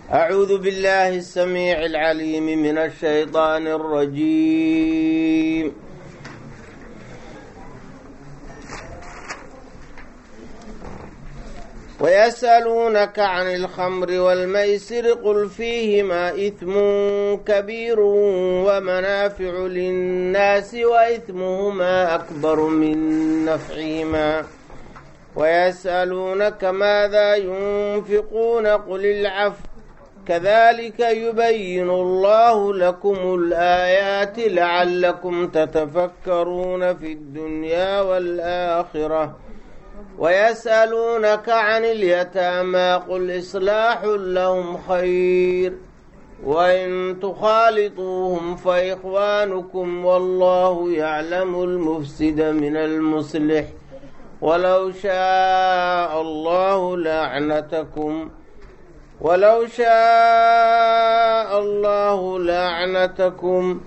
أعوذ بالله السميع العليم من الشيطان الرجيم ويسألونك عن الخمر والميسر قل فيهما إثم كبير ومنافع للناس وإثمهما أكبر من نفعهما ويسألونك ماذا ينفقون قل العفو كذلك يبين الله لكم الآيات لعلكم تتفكرون في الدنيا والآخرة ويسألونك عن اليتامى قل إصلاح لهم خير وإن تخالطوهم فإخوانكم والله يعلم المفسد من المصلح ولو شاء الله لعنتكم ولو شاء الله لعنتكم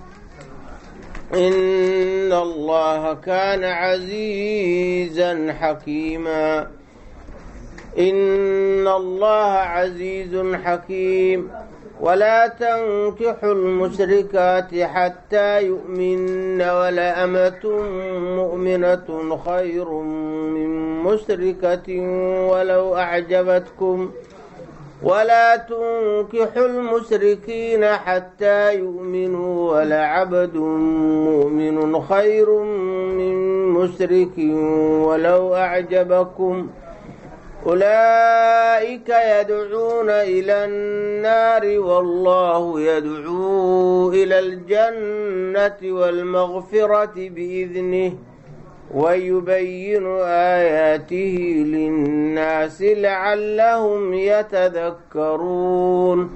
إن الله كان عزيزا حكيما إن الله عزيز حكيم ولا تنكحوا المشركات حتى يؤمن ولأمة مؤمنة خير من مشركة ولو أعجبتكم ولا تنكحوا المشركين حتى يؤمنوا ولعبد مؤمن خير من مشرك ولو أعجبكم أولئك يدعون إلى النار والله يدعو إلى الجنة والمغفرة بإذنه ويبين آياته للناس لعلهم يتذكرون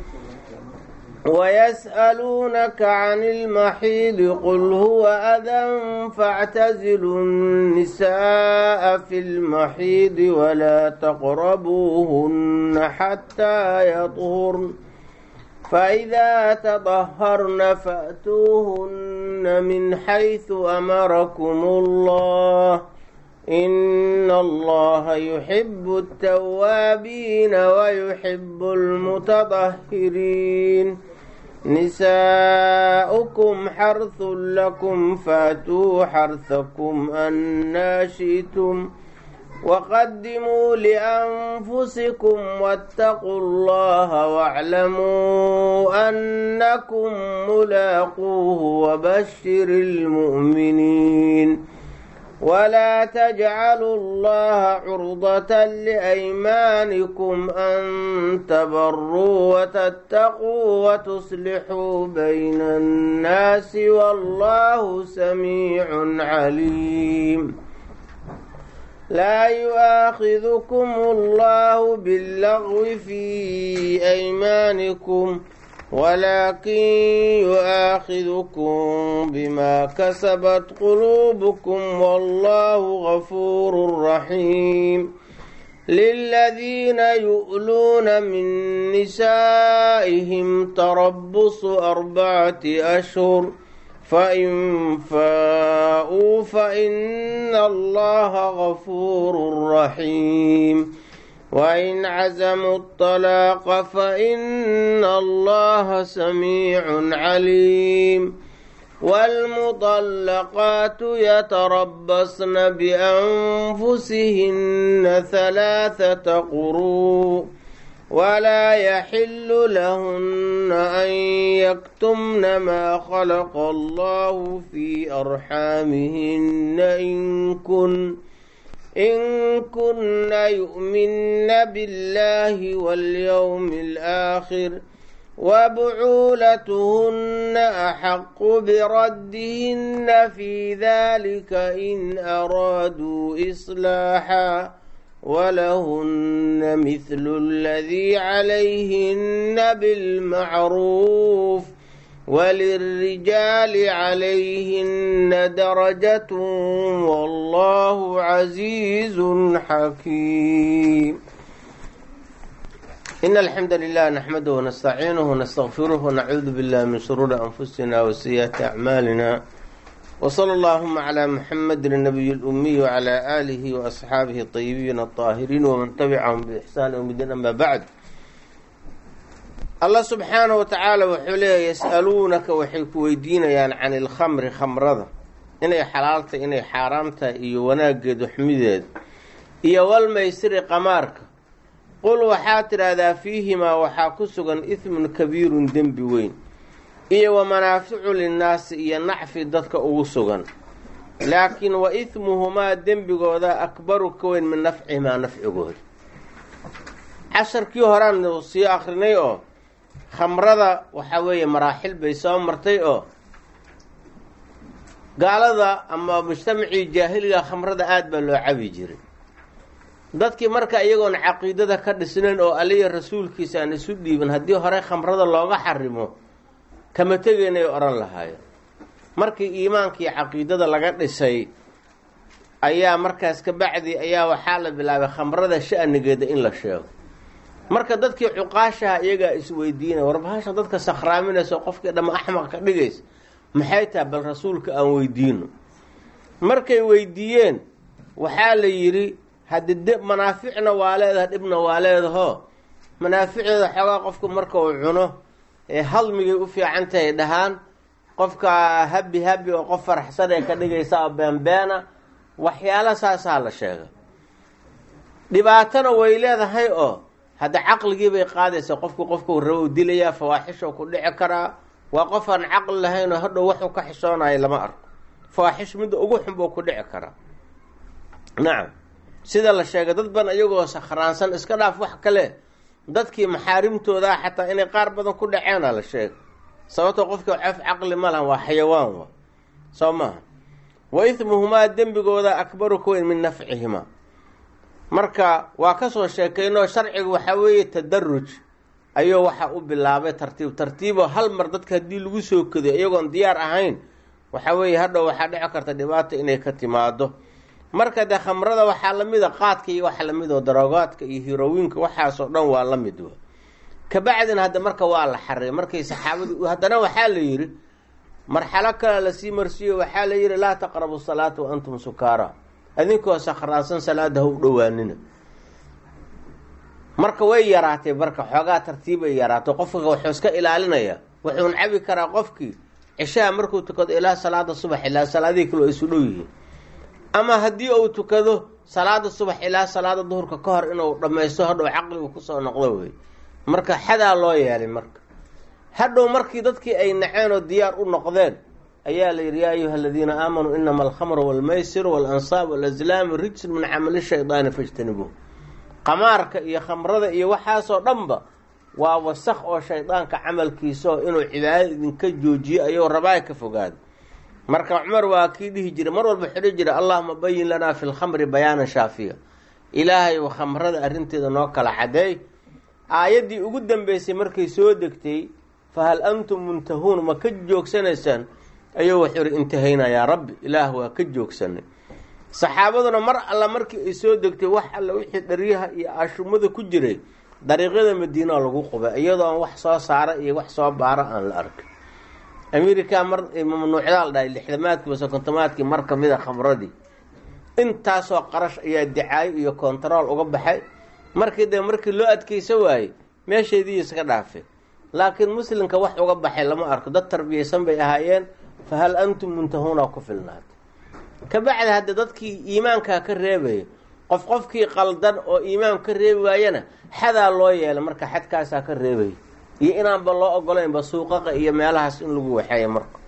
ويسألونك عن المحيض قل هو أذى فاعتزلوا النساء في المحيض ولا تقربوهن حتى يطهرن فإذا تطهرن فأتوهن من حيث أمركم الله إن الله يحب التوابين ويحب المتطهرين نساؤكم حرث لكم فأتوا حرثكم أنا شئتم وقدموا لأنفسكم واتقوا الله واعلموا أنكم ملاقوه وبشر المؤمنين ولا تجعلوا الله عرضة لأيمانكم أن تبروا وتتقوا وتصلحوا بين الناس والله سميع عليم لا يؤاخذكم الله باللغو في أيمانكم ولكن يؤاخذكم بما كسبت قلوبكم والله غفور رحيم للذين يؤلون من نسائهم تربص أربعة أشهر فإن فاءوا فإن الله غفور رحيم وإن عزموا الطلاق فإن الله سميع عليم والمطلقات يتربصن بأنفسهن ثلاثة قروء ولا يحل لهن أن يكتمن ما خلق الله في أرحامهن إن كن إن كن يؤمن بالله واليوم الآخر وبعولتهن أحق بردهن في ذلك إن أرادوا إصلاحا ولهن مثل الذي عليهن بالمعروف وللرجال عليهن درجة والله عزيز حكيم إن الحمد لله نحمده ونستعينه ونستغفره ونعوذ بالله من شرور أنفسنا وسيئات أعمالنا وصلى اللهم على محمد النبي الأمي وعلى آله وأصحابه الطيبين الطاهرين ومن تبعهم بإحسان يوم الدين أما بعد allah subxaanahu wa tacaala wuxuu leeyahy yas'aluunaka waxay ku weydiinayaan can ilkhamri khamrada inay xalaaltahay inay xaaraam tahay iyo wanaaggeedu xumideeda iyo walmaysiri qamaarka qul waxaa tidhaahdaa fiihimaa waxaa ku sugan ismun kabiirun dembi weyn iyo wa manaaficu linnaasi iyo nacfi dadka ugu sugan laakiin wa ismuhumaa dembigooda akbaru ka weyn min nafcihimaa nafcigooda casharkii horaan sii akrinay oo khamrada waxaa weeye maraaxil bay soo martay oo gaalada ama mujtamacii jaahiliga khamrada aada baa loo cabi jiray dadkii marka iyagoon caqiidada ka dhisnayn oo aliya rasuulkiisa aan isu dhiibin haddii hore khamrada looga xarimo kama tegeynay odhan lahaayeen markii iimaankii caqiidada laga dhisay ayaa markaas ka bacdi ayaa waxaa la bilaabay khamrada sha'nigeeda in la sheego marka dadkii cuqaashaha iyagaa isweydiinaya warbahasha dadka sakhraaminaysa qofkii dhamma axmaq ka dhigaysa maxay tahay bal rasuulka aan weydiino markay weydiiyeen waxaa la yidhi haddi de manaaficna waa leedaha dhibna waa leedaho manaaficdeeda xoogaa qofku marka uu cuno ee hadmigay u fiican tahay dhahaan qofka habi habi oo qof faraxsan ee ka dhigaysa oo beenbeena waxyaala saasaa la sheega dhibaatana way leedahay oo hadda caqligii bay qaadaysaa qofku qofku rabo u dilayaa fawaaxishoo ku dhici karaa waa qof aan caqli lahayn oo hadhow waxuu ka xishoonayo lama arko fawaaxish midda ugu xun buu ku dhici karaa nacam sida la sheegay dad ban iyagoo sakhraansan iska dhaaf wax kale dadkii maxaarimtoodaa xataa inay qaar badan ku dhaceena la sheegay sababtoo qofkii cof caqli ma lahan waa xayawaan wa soo maaha wa ismuhumaa dembigooda akbaru ka weyn min nafcihimaa marka waa kasoo sheekaynoo sharciga waxaa weeye tadaruj ayuu waxaa u bilaabay tartiib tartiiboo hal mar dadka haddii lagu soo kadiyo iyagoon diyaar ahayn waxaa weeye hadhow waxaa dhici karta dhibaata inay ka timaado marka dee khamrada waxaa lamid a qaadka iyo waxa lamid oo daroogaadka iyo hirowiinka waxaasoo dhan waa la mid wa kabacdina hadda marka waa la xaray markay saxaabadu haddana waxaa la yidhi marxalo kale lasii marsiiyo waxaa la yidhi laa taqrabu salaata wa antum sukaara adinkoo sakhraansan salaada ha u dhowaanina marka way yaraatay marka xoogaa tartiibay yaraato qofka wuxuu iska ilaalinaya wuxuun cabi karaa qofkii cishaha markuu tukado ilaa salaada subax ilaa salaadihii kale oo isu dhow yihiin ama haddii uu tukado salaada subax ilaa salaada duhurka ka hor inuu dhammaysto hadhow caqligu kusoo noqdo wey marka xadaa loo yeelay marka hadhow markii dadkii ay naceen oo diyaar u noqdeen ayaa la yidhi yaa ayuha aladiina aamanuu inama alkhamru walmaysiru walansaab walazlaamu rijsun min camali shaydaani fajtanibuuh qamaarka iyo khamrada iyo waxaasoo dhanba waa wasaq oo shaydaanka camalkiisaoo inuu cibaadada idinka joojiyo ayuu rabaa ka fogaada marka cumar waa kii dhihi jiray mar walba xidhi jira allahuma bayin lanaa fi lkhamri bayaanan shaafiya ilaahay u khamrada arrinteeda noo kala cadeey aayaddii ugu dambeysay markay soo degtay fahal antum muntahuun ma ka joogsanaysaan ayuu wuxuu ihi intahayna yaa rabbi ilaah waa ka joogsanay saxaabaduna mar alla markii ay soo degtay wax alla wixii dharyaha iyo ashumada ku jiray dariiqyada madiina lagu qubay iyadoo aan wax soo saara iyo wax soo baara aan la arkin america mar mamnuucdaa la dhahay lixdamaadkii base kontomaadkii mar kamid a khamradii intaasoo qarash ayaa dicaayo iyo kontarool uga baxay markii dee markii loo adkeysa waayey meesheedii iska dhaafay laakiin muslimka wax uga baxay lama arko dad tarbiyaysan bay ahaayeen fa hal antum muntahuuna ku filnaatay kabacdi hadda dadkii iimaankaa ka reebaya qof qofkii qaldan oo iimaan ka reebi waayana xadaa loo yeelay marka xadkaasaa ka reebaya iyo inaanba loo ogolaynba suuqaqa iyo meelahaas in lagu waxeeya marka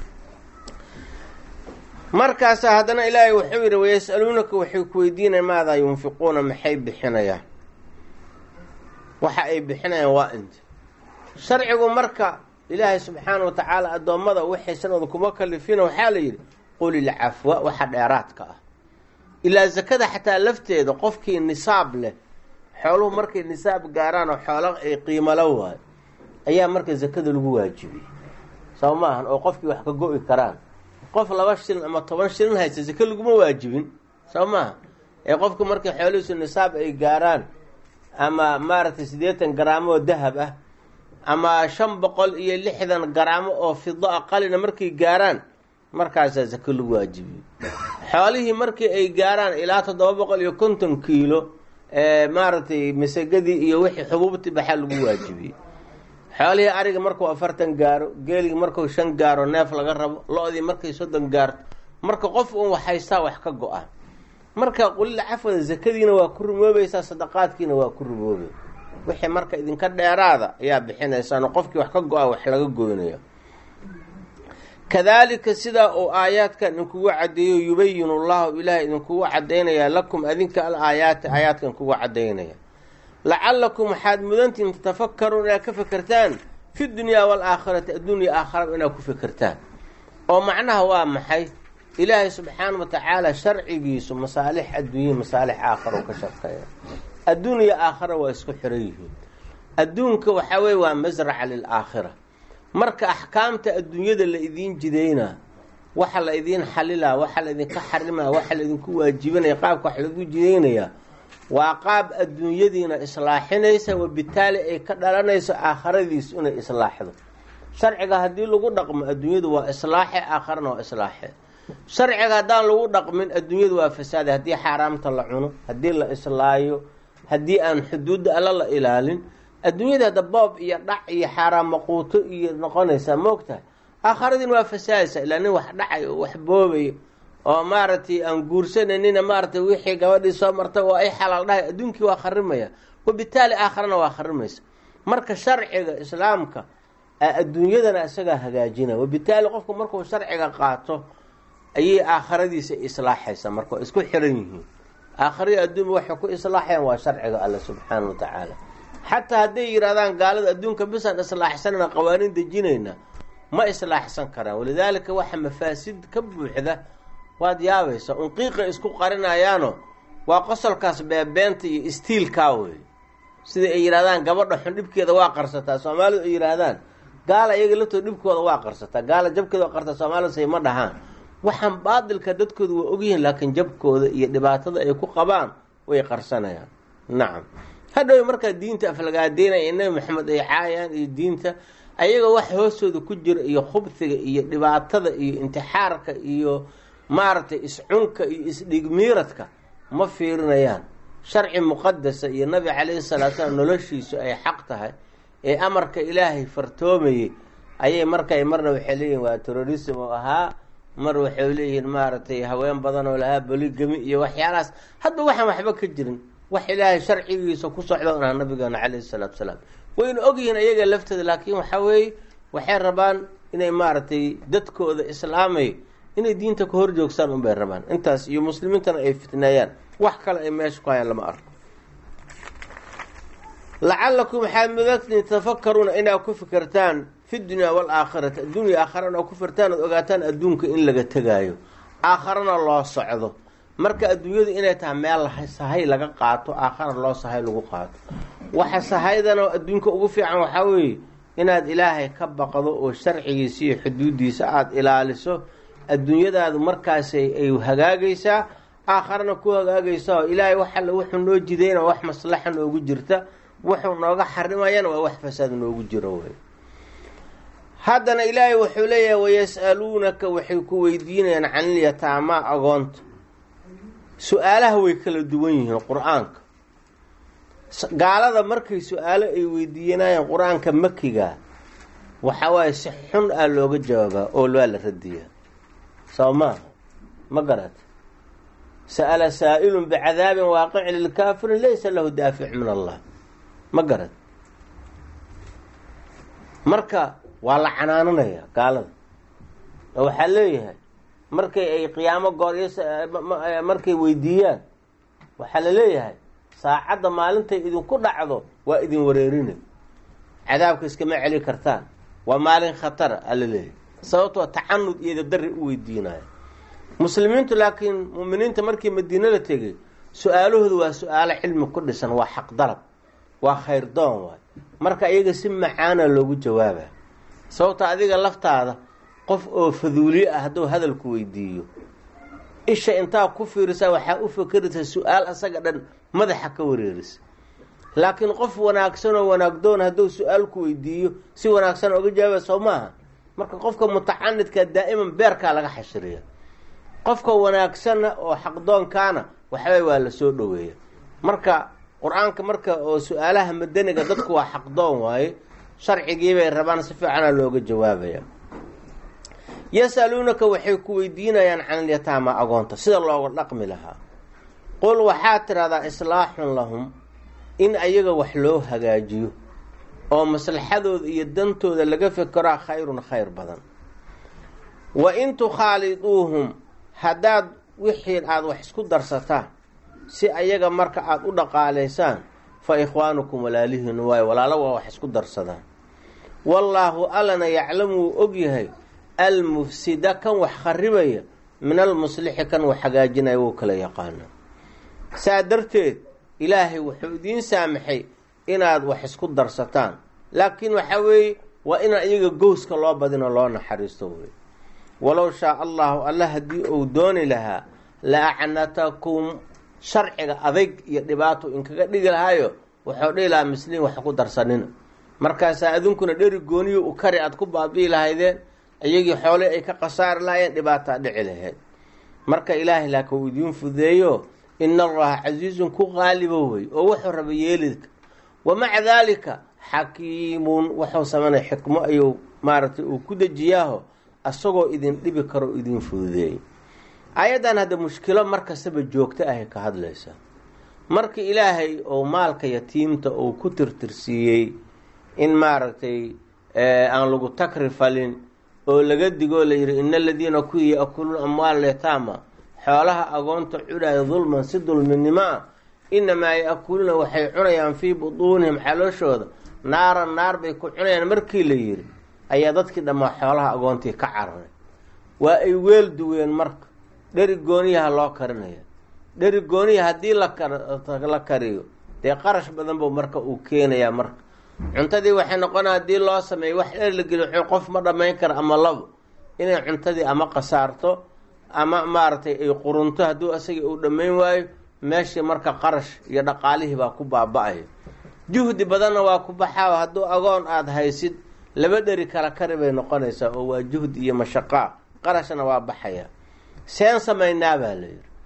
markaasa haddana ilaahay wuxuu yidhi wayas-aluunaka waxay ku weydiinayan maadaa yunfiquuna maxay bixinayaan waxa ay bixinayaan waa inta sharcigu marka ilaahay subxaana wa tacaala addoommada waxaysan oda kuma kalifina waxaa la yidhi qulil cafwa waxa dheeraadka ah ilaa zakada xataa lafteeda qofkii nisaab leh xooluhu markay nisaab gaaraan oo xoolo ay qiimalo waayo ayaa marka zakada lagu waajibiyey soo maahan oo qofkii wax ka go-i karaan qof laba shilin ama toban shilin haysta zake laguma waajibin soo maaha ee qofka markay xoolihiisu nisaab ay gaaraan ama maaragtay siddeetan garaamo oo dahab ah ama shan boqol iyo lixdan garaamo oo fido a qalina markay gaaraan markaasaa zake lagu waajibiyey xoolihii markii ay gaaraan ilaa toddoba boqol iyo konton kiilo maaragtay masagadii iyo wixii xubuubtii baxaa lagu waajibiyey xoolihii ariga markuu afartan gaaro geeligi markuu shan gaaro neef laga rabo lo-dii markay soddon gaarto marka qof uun wax haystaa wax ka go-a marka qulila cafwada zakadiina waa ku rumoobaysaa sadaqaadkiina waa ku rumoobay wixii marka idinka dheeraada ayaa bixinaysaano qofkii wax ka go-a wax laga goynaya kadaalika sidaa uu aayaadkan idinkugu caddeeyo yubayinu llahu ilaahay idinkugu cadaynayaa lakum adinka al aayaati aayaadkan kugu cadaynaya lacalakum waxaad mudantihin tatafakaruun inaad ka fekertaan fi dunyaa waalaakhirati addunya aakhara inaad ku fekertaan oo macnaha waa maxay ilaahay subxaana wa tacaala sharcigiisu masaalix adduunya masaalix aakhara u ka shaqeeya adduunya aakhara waa isku xiran yihiin adduunka waxaa weye waa masraca lilaakhira marka axkaamta adduunyada la idiin jidaynaa waxa la idiin xalilaa waxa la idinka xarimaa waxa la idinku waajibinaya qaabka wax lagu jidaynayaa waa qaab adduunyadiina islaaxinaysa wabitaali ay ka dhalanayso aakhiradiisu inay islaaxdo sharciga haddii lagu dhaqmo adduunyadu waa islaaxe aakharana waa islaaxe sharciga haddaan lagu dhaqmin adduunyadu waa fasaade haddii xaaraamta la cuno haddii la islaayo haddii aan xuduudda alla la ilaalin adduunyada hadda boob iyo dhac iyo xaaraam maquuto iyo noqonaysaa moogtahay aakhiradiina waa fasaadaysa ilaa nin wax dhacay oo wax boobay oo maaragtay aan guursananina maaragtay wixii gabadhii soo martay oo ay xalaal dhahay adduunkii waa kharimaya wabitaali aakharana waa kharimaysa marka sharciga islaamka adduunyadana isagaa hagaajina wabitaali qofku markuu sharciga qaato ayay aakhiradiisa islaaxaysa marka waa isku xiran yihiin aakhariya adduunba waxay ku islaaxayaan waa sharciga alle subxaana wa tacaala xataa hadday yidhahdaan gaalada adduunka bisaan islaaxsanana qawaaniin dejinayna ma islaaxsan karaan walidaalika waxa mafaasid ka buuxda waad yaabaysa unqiiqay isku qarinayaano waa qosolkaas beebeenta iyo istiilkaa wey sida ay yidhahdaan gabadha xun dhibkeeda waa qarsataa soomaalidu ay yidhaahdaan gaala iyaga laftoo dhibkooda waa qarsataa gaala jabkeeda waa qarsataa soomaalidu say ma dhahaan waxaan baadilka dadkooda waa ogyihiin laakiin jabkooda iyo dhibaatada ay ku qabaan way qarsanayaan nacam hadhow markaa diinta aflagaadeynaya nabi maxamed ay caayaan iyo diinta ayaga wax hoostooda ku jira iyo khubsiga iyo dhibaatada iyo intixaarka iyo maaragtay iscunka iyo isdhigmiiradka ma fiirinayaan sharci muqadasa iyo nabi calayhi salaatu salaam noloshiisu ay xaq tahay ee amarka ilaahay fartoomayey ayay markay marna waxay leeyihin waa terrorism oo ahaa mar waxay leeyihiin maaragtay haween badan oo lahaa boligami iyo waxyaalahaas hadba waxaan waxba ka jirin wax ilaahay sharcigiisa ku socda on aha nabigeena calayhi salaatu salaam wayna ogyihiin ayaga laftooda laakiin waxaa weeye waxay rabaan inay maaragtay dadkooda islaamay inay diinta ka hor joogsaan unbay rabaan intaas iyo muslimiintana ay fitneeyaan wax kale ay meesha ku hayaan lama arko lacalakum waxaad mudagtiin tafakaruuna inaad ku fikirtaan fi dunyaa waalaakhirati addunya aakhirana ku firtaan ood ogaataan adduunka in laga tegaayo aakharana loo socdo marka adduunyadu inay tahay meel sahay laga qaato aakhara loo sahay lagu qaato waxa sahaydan oo adduunka ugu fiican waxaa weeye inaad ilaahay ka baqdo oo sharcigiisa iyo xuduudiisa aada ilaaliso adduunyadaadu markaasay ay hagaagaysaa aakharana ku hagaagaysa oo ilaahay wax alle wuxuu noo jidayna wax maslaxa noogu jirta wuxuu nooga xarimayana waa wax fasaad noogu jiro wey haddana ilaahay wuxuu leeyahay wayas-aluunaka waxay ku weydiinayaan canilyataamaa agoonta su-aalaha way kala duwan yihiin qur-aanka gaalada markay su-aalo ay weydiinayaan qur-aanka makiga waxa waaye si xun ah looga jawaabaa oo waa la radiyaa soo maaha ma garata sa'ala saa'ilun bicadaabin waaqicin lilkaafirin laysa lahu daafic min allah ma garat marka waa la canaananaya gaalada oo waxaa leeyahay markay ay qiyaamo goor markay weydiiyaan waxaa la leeyahay saacadda maalintay idinku dhacdo waa idin wareerinay cadaabka iskama celi kartaan waa maalin khatara ala leeyahay sababtoo tacanud iyo dadari u weydiinaya muslimiintu laakiin muuminiinta markii madiine la tegay su-aalahoodu waa su-aalo cilmi ku dhisan waa xaq dalab waa khayr doon waay marka iyaga si macaana loogu jawaaba sababta adiga laftaada qof oo faduuliye ah hadduu hadalku weydiiyo isha intaa ku fiirisa waxaa u fakeraysa su-aal asaga dhan madaxa ka wareerisa laakiin qof wanaagsan oo wanaagdoon hadduu su-aalku weydiiyo si wanaagsan oga jawaaba soo maaha marka qofka mutacanidka daa'iman beerkaa laga xashiriya qofka wanaagsanna oo xaqdoonkaana waxaway waa la soo dhoweeya marka qur-aanka marka oo su-aalaha madaniga dadku waa xaqdoon waaye sharcigiibay rabaan si fiicana looga jawaabaya yasaluunaka waxay ku weydiinayaan can alyataama agoonta sida looga dhaqmi lahaa qul waxaad tidhahdaa islaaxun lahum in ayaga wax loo hagaajiyo oo maslaxadooda iyo dantooda laga fekeraa khayrun khayr badan wa in tukhaaliduuhum haddaad wixii aada wax isku darsataan si ayaga marka aada u dhaqaalaysaan fa ikhwaanukum walaalihiin waayo walaalo waa wax isku darsadaan wallaahu allana yaclamu wuu ogyahay almufsida kan wax kharibaya min almuslixi kan wax hagaajinaya wuu kala yaqaana saa darteed ilaahay wuxuu idiin saamaxay inaad wax isku darsataan laakiin waxaa weeye waa inaan iyaga gowska loo badino loo naxariisto wey walow shaa allahu alla haddii uu dooni lahaa la acnatakum sharciga adayg iyo dhibaato inkaga dhigi lahaayo wuxuu dhihi lahaa misliin wax ku darsanina markaasaa adinkuna dheri gooniyo u kari aada ku baabi'i lahaydeen iyagii xoolii ay ka khasaari lahaayeen dhibaataa dhici lahayd marka ilaahay laakiin uu idiin fudeeyo ina allaha casiizun ku qaalibo wey oo wuxuu raba yeelidka wamaca daalika xakiimun wuxuu sameynaya xikmo ayuu maaragtay uu ku dejiyaaho asagoo idin dhibi karo o idin fududeeyay ayaddan hadda mushkilo markastaba joogto ahay ka hadlaysa markii ilaahay oo maalka yatiimta uu ku tirtirsiiyey in maaragtay aan lagu takri falin oo laga digoo layidhi ina aladiina kuwii ya-kuluuna amwaal yataama xoolaha agoonta cunaya dulman si dulminimo ah inamaa ya-kuluuna waxay cunayaan fii butuunihim calooshooda naaran naar bay ku cunayaan markii la yidhi ayaa dadkii dhammaa xoolaha agoontii ka cararay waa ay weel duween marka dheri gooniyaha loo karinaya dheri gooniya haddii la kariyo dee qarash badan buu marka uu keenayaa marka cuntadii waxay noqona haddii loo sameeyo wax dher la geliyo qof ma dhammayn kara ama labo inay cuntadii ama qasaarto ama maaragtay ay qurunto hadduu asagii uu dhammayn waayo meeshii marka qarash iyo dhaqaalihii baa ku baaba-aya juhdi badanna waa ku baxaa hadduu agoon aada haysid laba dheri kala kari bay noqonaysaa oo waa juhdi iyo mashaqaa qarashna waa baxaya seen samaynaa baa la yidhi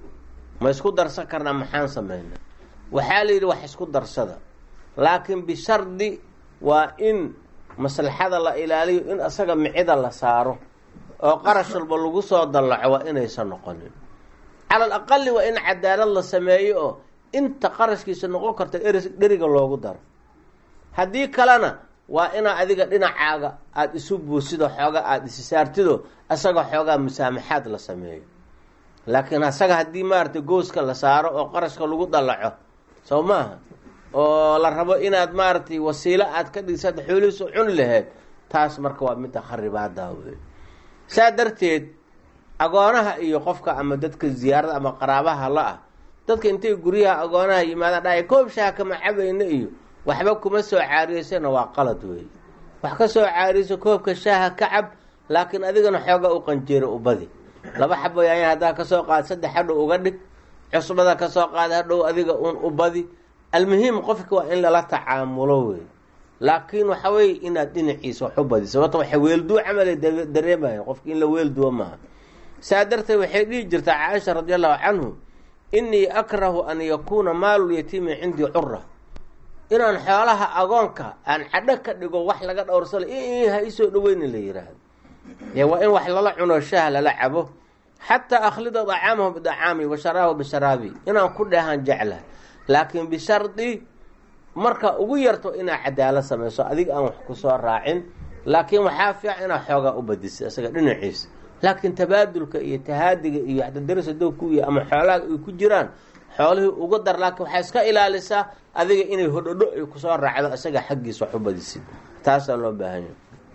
ma isku darsan karnaa maxaan samaynaa waxaa la yidhi wax isku darsada laakiin bishardi waa in maslaxada la ilaaliyo in asaga micida la saaro oo qarash walba lagu soo dallaco waa inaysan noqonin cala al aqali waa in cadaalad la sameeyo oo inta qarashkiisa noqon karta eri dheriga loogu daro haddii kalena waa inaa adiga dhinacaaga aada isu buusido xooga aada isi saartido asaga xoogaa musaamaxaad la sameeyo laakiin asaga haddii maaragtay gooska la saaro oo qarashka lagu dallaco soo maaha oo la rabo inaad maaragtay wasiilo aad ka dhigsaad xoolihiisu cuni laheyd taas marka waa midda kharibaada wey saa darteed agoonaha iyo qofka ama dadka ziyaarada ama qaraabaha la ah dadka intay guryaha agoonaha yimaadaan dhaay koob shaha kama cabayna iyo waxba kuma soo caariyeysana waa qalad wey wax ka soo caariyeyso koobka shaaha ka cab laakiin adigana xooga u qanjeero u badi laba xabo yaanya haddaa kasoo qaad saddex hadhow uga dhig cusbada kasoo qaada hadhow adiga un u badi almuhim qofka waa in lala tacaamulo wey laakiin waxa weye inaad dhinaciisa wax u badiso sababta waxay weelduu camala dareemaya qofka in la weelduwo maaha saa darteed waxay dhihi jirtaa caaisha radi allahu canhu inii akrahu an yakuuna maalulyatiimi cindii cura inaan xoolaha agoonka aan cadho ka dhigo wax laga dhowrsala ha isoo dhaweyni la yiraahdo dee waa in wax lala cuno shaah lala cabo xataa akhlida dacaamahu bidacaami wa sharaabahu bisharaabi inaan ku dheehaan jecla laakiin bishardi marka ugu yarto inaad cadaalad samayso adiga aan wax kusoo raacin laakiin waxaa fiican inaad xoogaa u badisa isaga dhinaciisa laakiin tabaadulka iyo tahaadiga iyo waxdadaris dowku iyo ama xoolaha ay ku jiraan xoolihii uga dar laakiin waxaa iska ilaalisaa adiga inay hodhodho ay kusoo raacdo isaga xaggiisa wax u badisid taasaa loo baahanya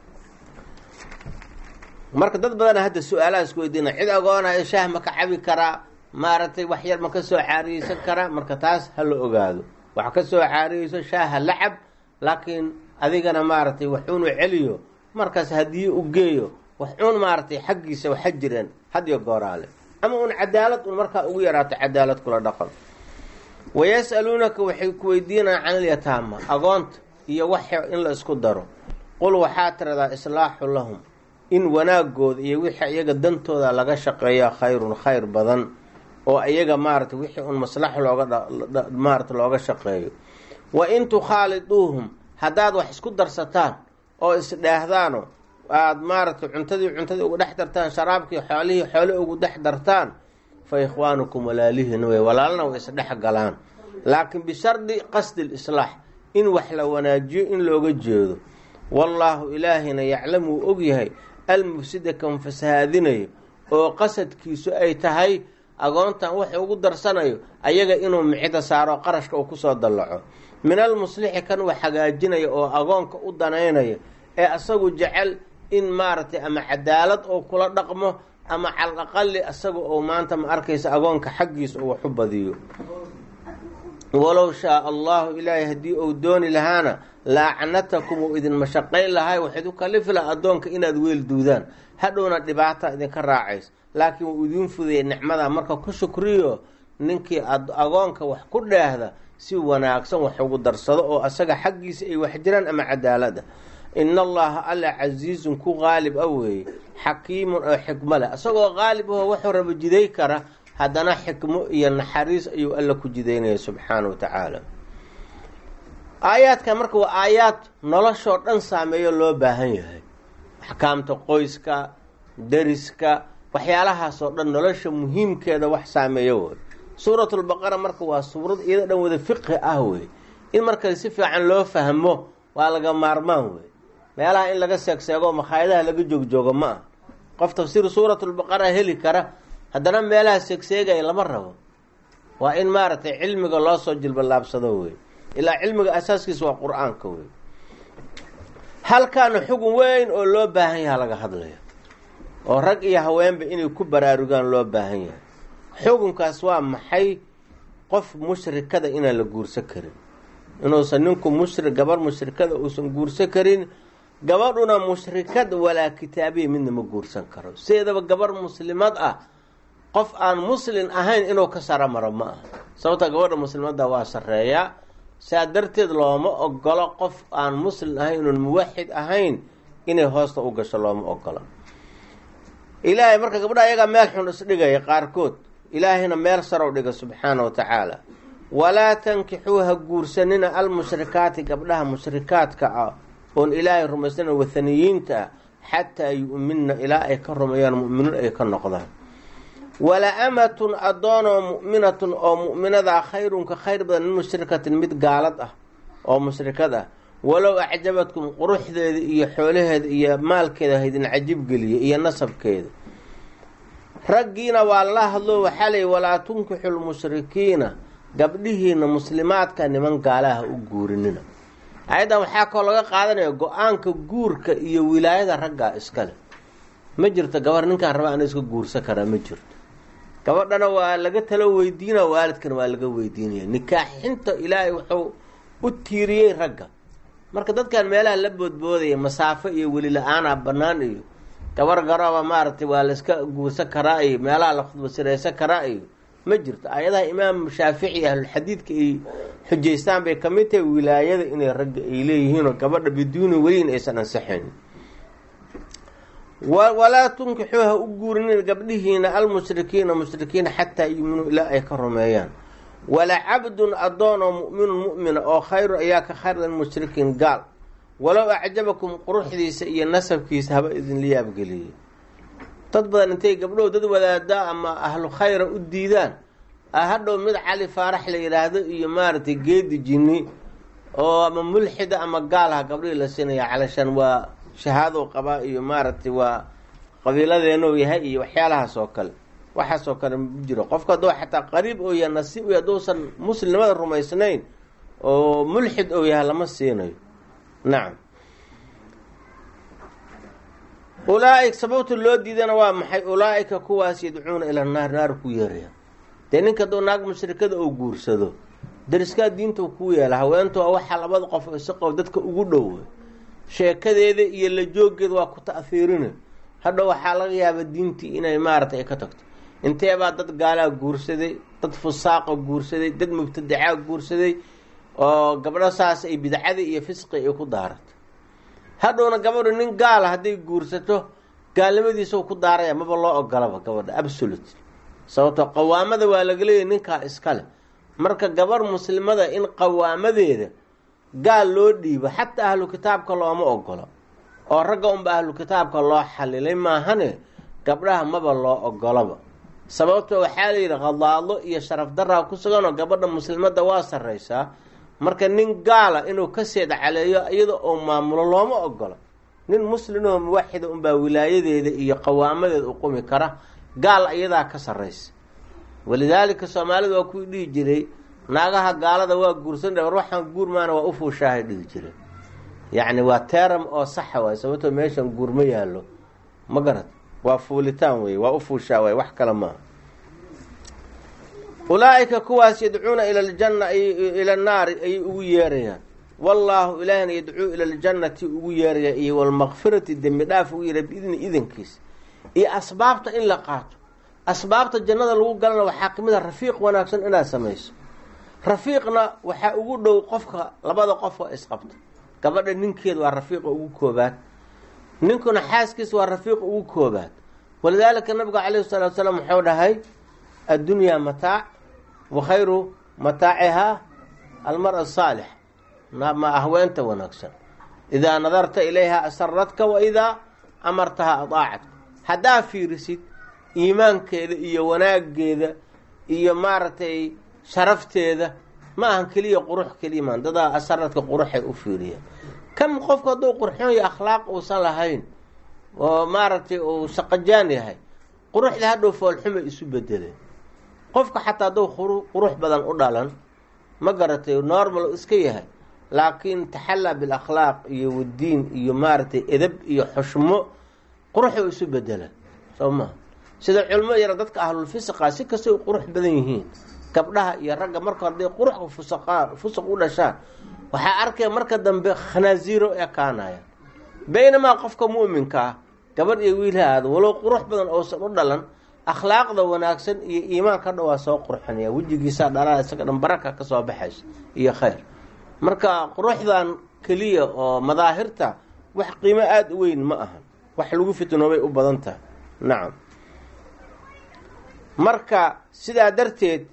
marka dad badana hadda su-aalaha isku weydiina cid agoonayo shaah ma ka cabi karaa maaragtay wax yar ma ka soo caariyeysan karaa marka taas ha la ogaado wax ka soo caariyeyso shaaha la cab laakiin adigana maaragtay waxuunu celiyo markaas haddii u geeyo wax uun maaragtay xaggiisa waxa jireen hadiyo gooraale ama un cadaalad un markaa ugu yaraato cadaalad kula dhaqan wayas'aluunaka waxay ku weydiinayaan can ilyataama agoonta iyo wax in la isku daro qul waxaa tiradaa islaaxu lahum in wanaagooda iyo wixii iyaga dantooda laga shaqeeya khayrun khayr badan oo iyaga maaragtay wixii un maslaxo looga maarata looga shaqeeyo wa in tukhaaliduuhum haddaad wax isku darsataan oo isdheehdaano aada maaragtay cuntadii cuntadii ugu dhex dartaan sharaabkii xoolihii xoole ugu dhex dartaan fa ikhwaanukum walaalihiin wey walaalna way isdhex galaan laakiin bishardi qasdi lislaax in wax la wanaajiyo in looga jeedo wallaahu ilaahina yaclam wuu ogyahay almufsida kan fasahaadinayo oo qasadkiisu ay tahay agoontan wax ugu darsanayo ayaga inuu micida saaro qarashka uu kusoo dallaco min almuslixi kan wax hagaajinaya oo agoonka u danaynaya ee asagu jecel in maaragtay ama cadaalad oo kula dhaqmo ama calal aqali asaga oo maanta ma arkaysa agoonka xaggiisa oo wax u badiyo walow shaa allahu ilaahay haddii uu dooni lahaana laacnatakum uu idin mashaqayn lahay waxayd u kalifi laha addoonka inaad weel duudaan hadhowna dhibaata idinka raacays laakiin wuu idiin fudayay nicmada marka ku shukriyo ninkii agoonka wax ku dheehda si wanaagsan wax ugu darsado oo asaga xaggiisa ay wax jiraan ama cadaalada in allaha alla casiizun ku qaalib a weeye xakiimun oo xikmo leh isagoo qaalib aho wuxuu raba jiday kara haddana xikmo iyo naxariis ayuu alla ku jidaynaya subxaana wa tacaala aayaadkan marka waa aayaad noloshoo dhan saameeyo loo baahan yahay axkaamta qoyska deriska waxyaalahaasoo dhan nolosha muhiimkeeda wax saameeyo wey suuratulbaqara marka waa suurad iyada dhan wada fiqhi ah wey in marka si fiican loo fahmo waa laga maarmaan wey meelaha in laga seegseego makhaayadaha laga joogjoogo ma ah qof tafsiir suuratulbaqara heli kara haddana meelaha seegseegaya lama rabo waa in maaragtay cilmiga loo soo jilbalaabsado wey ilaa cilmiga asaaskiisa waa qur-aanka wey halkaana xugun weyn oo loo baahan yaha laga hadlaya oo rag iyo haweenba inay ku baraarugaan loo baahan yahay xukunkaas waa maxay qof mushrikada inaan la guursan karin inuusan ninku mushri gabar mushrikada uusan guursan karin gabadhuna mushrikad walaa kitaabiya midna ma guursan karo sideedaba gabar muslimad ah qof aan muslin ahayn inuu ka sara maro ma aha sababta gabadha muslimadda waa sareeyaa saa darteed looma ogolo qof aan muslin ahayn inuun muwaxid ahayn inay hoosta u gasho looma ogolo ilaahay marka gabdha ayagaa meel xun isdhigaya qaarkood ilaahayna meel sarow dhiga subxaana wa tacaala walaa tankixuu ha guursanina almushrikaati gabdhaha mushrikaadka ah oon ilaahay rumaysana wathaniyiinta ah xataa yu'minna ilaa ay ka rumeeyaan mu'miniin ay ka noqdaan wala amatun addoonoo mu'minatun oo mu'minadaa khayrun ka khayr badan min mushrikatin mid gaalad ah oo mushrikad ah walow acjabadkum quruxdeeda iyo xoolaheeda iyo maalkeeda haydin cajib geliya iyo nasabkeeda raggiina waa la hadlo waxaa leey walaa tunkixu lmushrikiina gabdhihiina muslimaadka niman gaalaha u guurinina ayaddan waxaa kaloo laga qaadanaya go-aanka guurka iyo wilaayada raggaa iskale ma jirto gabar ninkaan raba ana iska guursan karaa ma jirto gabadhana waa laga talo weydiina waalidkana waa laga weydiinaya nikaaxinta ilaahay wuxuu u tiiriyey ragga marka dadkan meelaha la boodboodaya masaafo iyo weli la-aanaa bannaan iyo gabar garooba maaragtay waa layska guursan karaa iyo meelaha la khudbasiraysan karaa iyo ma jirto ayadaha imaam shaafici ahlulxadiidka ay xujaystaan bay kamid tahay wilaayada inay ragga ay leeyihiinoo gabadha biduuni weliin aysan ansixayn walaa tunkixuu ha u guurinin gabdhihiina almushrikiina mushrikiina xataa yuuminuu ilaa ay ka rumeeyaan wala cabdun addoon oo mu'minun mu'mina oo khayrun ayaa ka khayran mushrikiin gaal walow acjabakum quruxdiisa iyo nasabkiisa haba idinla yaabgeliyey dad badan intay gabdhow dad wadaadaa ama ahlu khayra u diidaan hadhow mid cali faarax la yidhaahdo iyo maaragtay geedi jinni oo ama mulxida ama gaalaha gabdhihii la siinaya calashaan waa shahaadou qabaa iyo maaragtay waa qabiiladeenou yahay iyo waxyaalahaas oo kale waxaas oo kale ma jiro qofka hadduu xataa qariib oo yahay nasiib iyo hadduusan muslimnimada rumaysnayn oo mulxid ou yahay lama siinayo nacam ulaa-ika sababta loo diidana waa maxay ulaa-ika kuwaas yadcuuna ila naar naar ku yeeraya dee ninka hadduu naag mushrikada uu guursado dariskaa diinta kuu yeela haweentu waa waxaa labada qof isaqow dadka ugu dhow sheekadeeda iyo la jooggeeda waa ku ta'hiirina hadhow waxaa laga yaaba diintii inay maaragtay ay ka tagto inteebaa dad gaalaa guursaday dad fusaaqa guursaday dad mubtadacaa guursaday oo gabdho saas ay bidcadii iyo fisqi ay ku daaratay hadhowna gabadhu nin gaala hadday guursato gaalnimadiisa ku daaraya maba loo ogolaba gabadha absolute sababto qawaamada waa laga leeyahy ninkaa iskale marka gabar muslimada in qawaamadeeda gaal loo dhiibo xataa ahlu kitaabka looma ogolo oo ragga unba ahlu kitaabka loo xalilay maahane gabdhaha maba loo ogolaba sababto waxaa la yidhi khadaado iyo sharaf daraa ku suganoo gabadha muslimadda waa sarraysaa marka nin gaala inuu ka seed caleeyo iyada oo maamulo looma ogolo nin muslimoo muwaxida unbaa wilaayadeeda iyo qawaamadeeda u qumi kara gaal iyadaa ka sarraysa walidaalika soomaalida waa kuwii dhihi jiray naagaha gaalada waa guursan war waxaan guur maana waa ufuushaahay dhihi jiray yacni waa teram oo saxa waay sababtoo meeshan guur ma yaallo ma garad waa fuulitaan wey waa ufuushaa waay wax kale maaha ulaa-ika kuwaas yadcuuna ila ljanna ila annaari ayay ugu yeerayaan wallaahu ilaahina yadcuu ila ljannati ugu yeeraya iyo walmakfirati dembi dhaaf ugu yeeray biidni idankiisa iyo asbaabta in la qaato asbaabta jannada lagu galana waxaa kamid a rafiiq wanaagsan inaad samayso rafiiqna waxaa ugu dhow qofka labada qofka isqabta gabadha ninkeeda waa rafiiqa ugu koobaad ninkuna xaaskiisa waa rafiiqa ugu koobaad walidaalika nabigu calayhi salaatu salaam wuxuu dhahay addunyaa mataac wa khayru mataacihaa almara asaalix ma ahweenta wanaagsan idaa nadarta ilayha asaradka wa idaa amartaha adaacatka haddaa fiirisid iimaankeeda iyo wanaageeda iyo maaragtay sharafteeda ma ahan keliya qurux keliya maan dadaa asaradka quruxay u fiiriyaan kam qofku hadduu qurxoonya akhlaaq uusan lahayn oo maaragtay uu saqajaan yahay quruxda hadhow foolxuma isu bedeleen qofka xataa hadduu qurux badan u dhalan ma garatay normal iska yahay laakiin taxallaa bilakhlaaq iyo wadiin iyo maaragtay edab iyo xushmo quruxuu isu bedela soo maha sida culmo yara dadka ahlulfisqa si kastay qurux badan yihiin gabdhaha iyo ragga marka hadday quruxka fusaqa fusuq u dhashaan waxaa arkaya marka dambe khanaasiiro ekaanaya baynamaa qofka mu'minka ah gabadh iyo wiil ha aado walow qurux badan oosan u dhalan akhlaaqda wanaagsan iyo iimaanka dha waa soo qurxinaya wejigiisaa dhalaa isaga dhan baraka ka soo baxaysa iyo khayr marka quruxdan keliya oo madaahirta wax qiimo aada u weyn ma aha wax lagu fitnoobay u badan tahay nacam marka sidaa darteed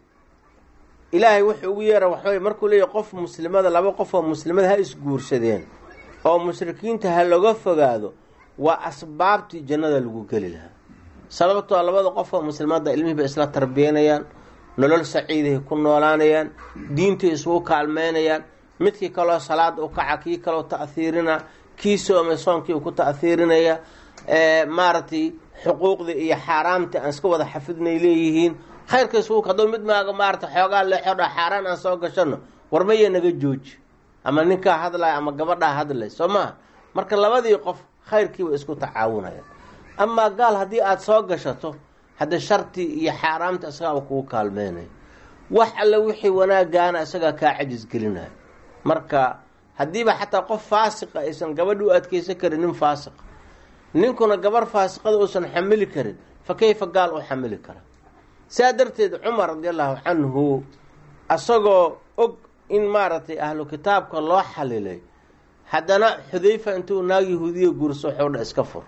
ilaahay wuxuu ugu yeera waxawey markuu leeyahy qof muslimada laba qof oo muslimada ha isguursadeen oo mushrikiinta ha laga fogaado waa asbaabtii jannada lagu geli lahaa sababtoo labada qof oo muslimada ilmihii bay isla tarbiyanayaan nolol saciidahay ku noolaanayaan diintay isugu kaalmeynayaan midkii kaloo salaada u kaca kii kaloo ta'hiirina kii soomay soonkii ku ta'hiirinaya maaragtay xuquuqdii iyo xaaraamtii aan iska wada xafidnay leeyihiin khayrka isugu hadduu mid maaga maarata xoogaa leexodha xaaraan aan soo gashano warmaya naga jooji ama ninkaa hadlaya ama gabadhaa hadlay soo maha marka labadii qof khayrkiiba isku tacaawunayaan amaa gaal haddii aada soo gashato hadda shartii iyo xaaraamta isagaaba kugu kaalmeynaya wax alle wixii wanaagaana isagaa kaa cajis gelinaya marka haddiiba xataa qof faasiqa aysan gabadhi u adkeysan karin nin faasiqa ninkuna gabar faasiqada uusan xamili karin fa kayfa gaal u xamili kara saa darteed cumar radi allahu canhu asagoo og in maaragtay ahlu kitaabka loo xalilay haddana xudayfa intuu naag yahuudiya guurso waxuu dha iska fur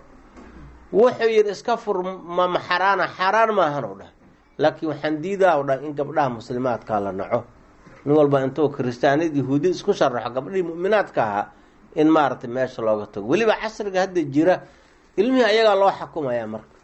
wuxuu yidhi iska fur mama xaraana xaaraan maahan u dhah laakiin waxaan diidaa u dhah in gabdhaha muslimaadkaa la naco nin walba intuu kiristaaniyad yahuudi isku sharaxo gabdhihii mu'minaadka ahaa in maaragtay meesha looga tago weliba casriga hadda jira ilmihii ayagaa loo xukumayaa marka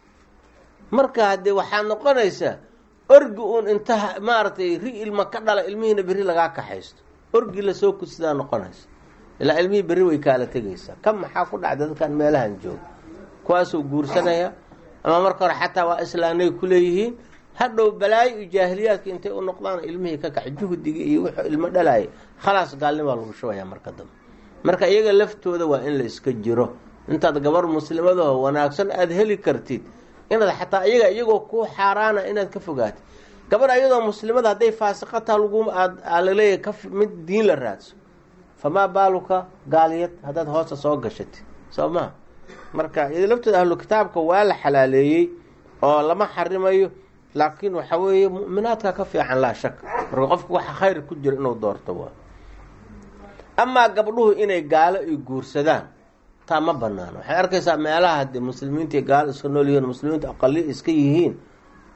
marka haddee waxaad noqonaysaa orgi uun inta maaragtay ri ilma ka dhala ilmihiina berri lagaa kaxaysto orgi lasoo kusidaa noqonaysa ilaa ilmihii berri way kaala tegaysaa kan maxaa ku dhacda dadkan meelahan jooga kuwaasuu guursanaya ama marka hore xataa waa islaanay ku leeyihiin hadhow balaayo iyo jaahiliyaadka intay u noqdaan ilmihii ka kac juhdiga iyo wuxuu ilmo dhalaayay khalaas gaalnimaa lagu shubayaa marka dambe marka iyaga laftooda waa in la iska jiro intaad gabar muslimadaho wanaagsan aada heli kartid inaad xataa iyaga iyagoo kuu xaaraana inaad ka fogaatid gabar iyadoo muslimada hadday faasiqataa lagu aad laleeyahay ka mid diin la raadso famaa baaluka gaaliyad haddaad hoosta soo gashatid soo maha marka iyado laftooda ahlu kitaabka waa la xalaaleeyey oo lama xarimayo laakiin waxa weeye mu'minaadka ka fiican laa shak marka qofku waxa khayr ku jira inuu doorto waa amaa gabdhuhu inay gaalo ay guursadaan taa ma banaano waxay arkaysaa meelaha haddii muslimiintai gaalo iska nool yihiin muslimiintu aqali iska yihiin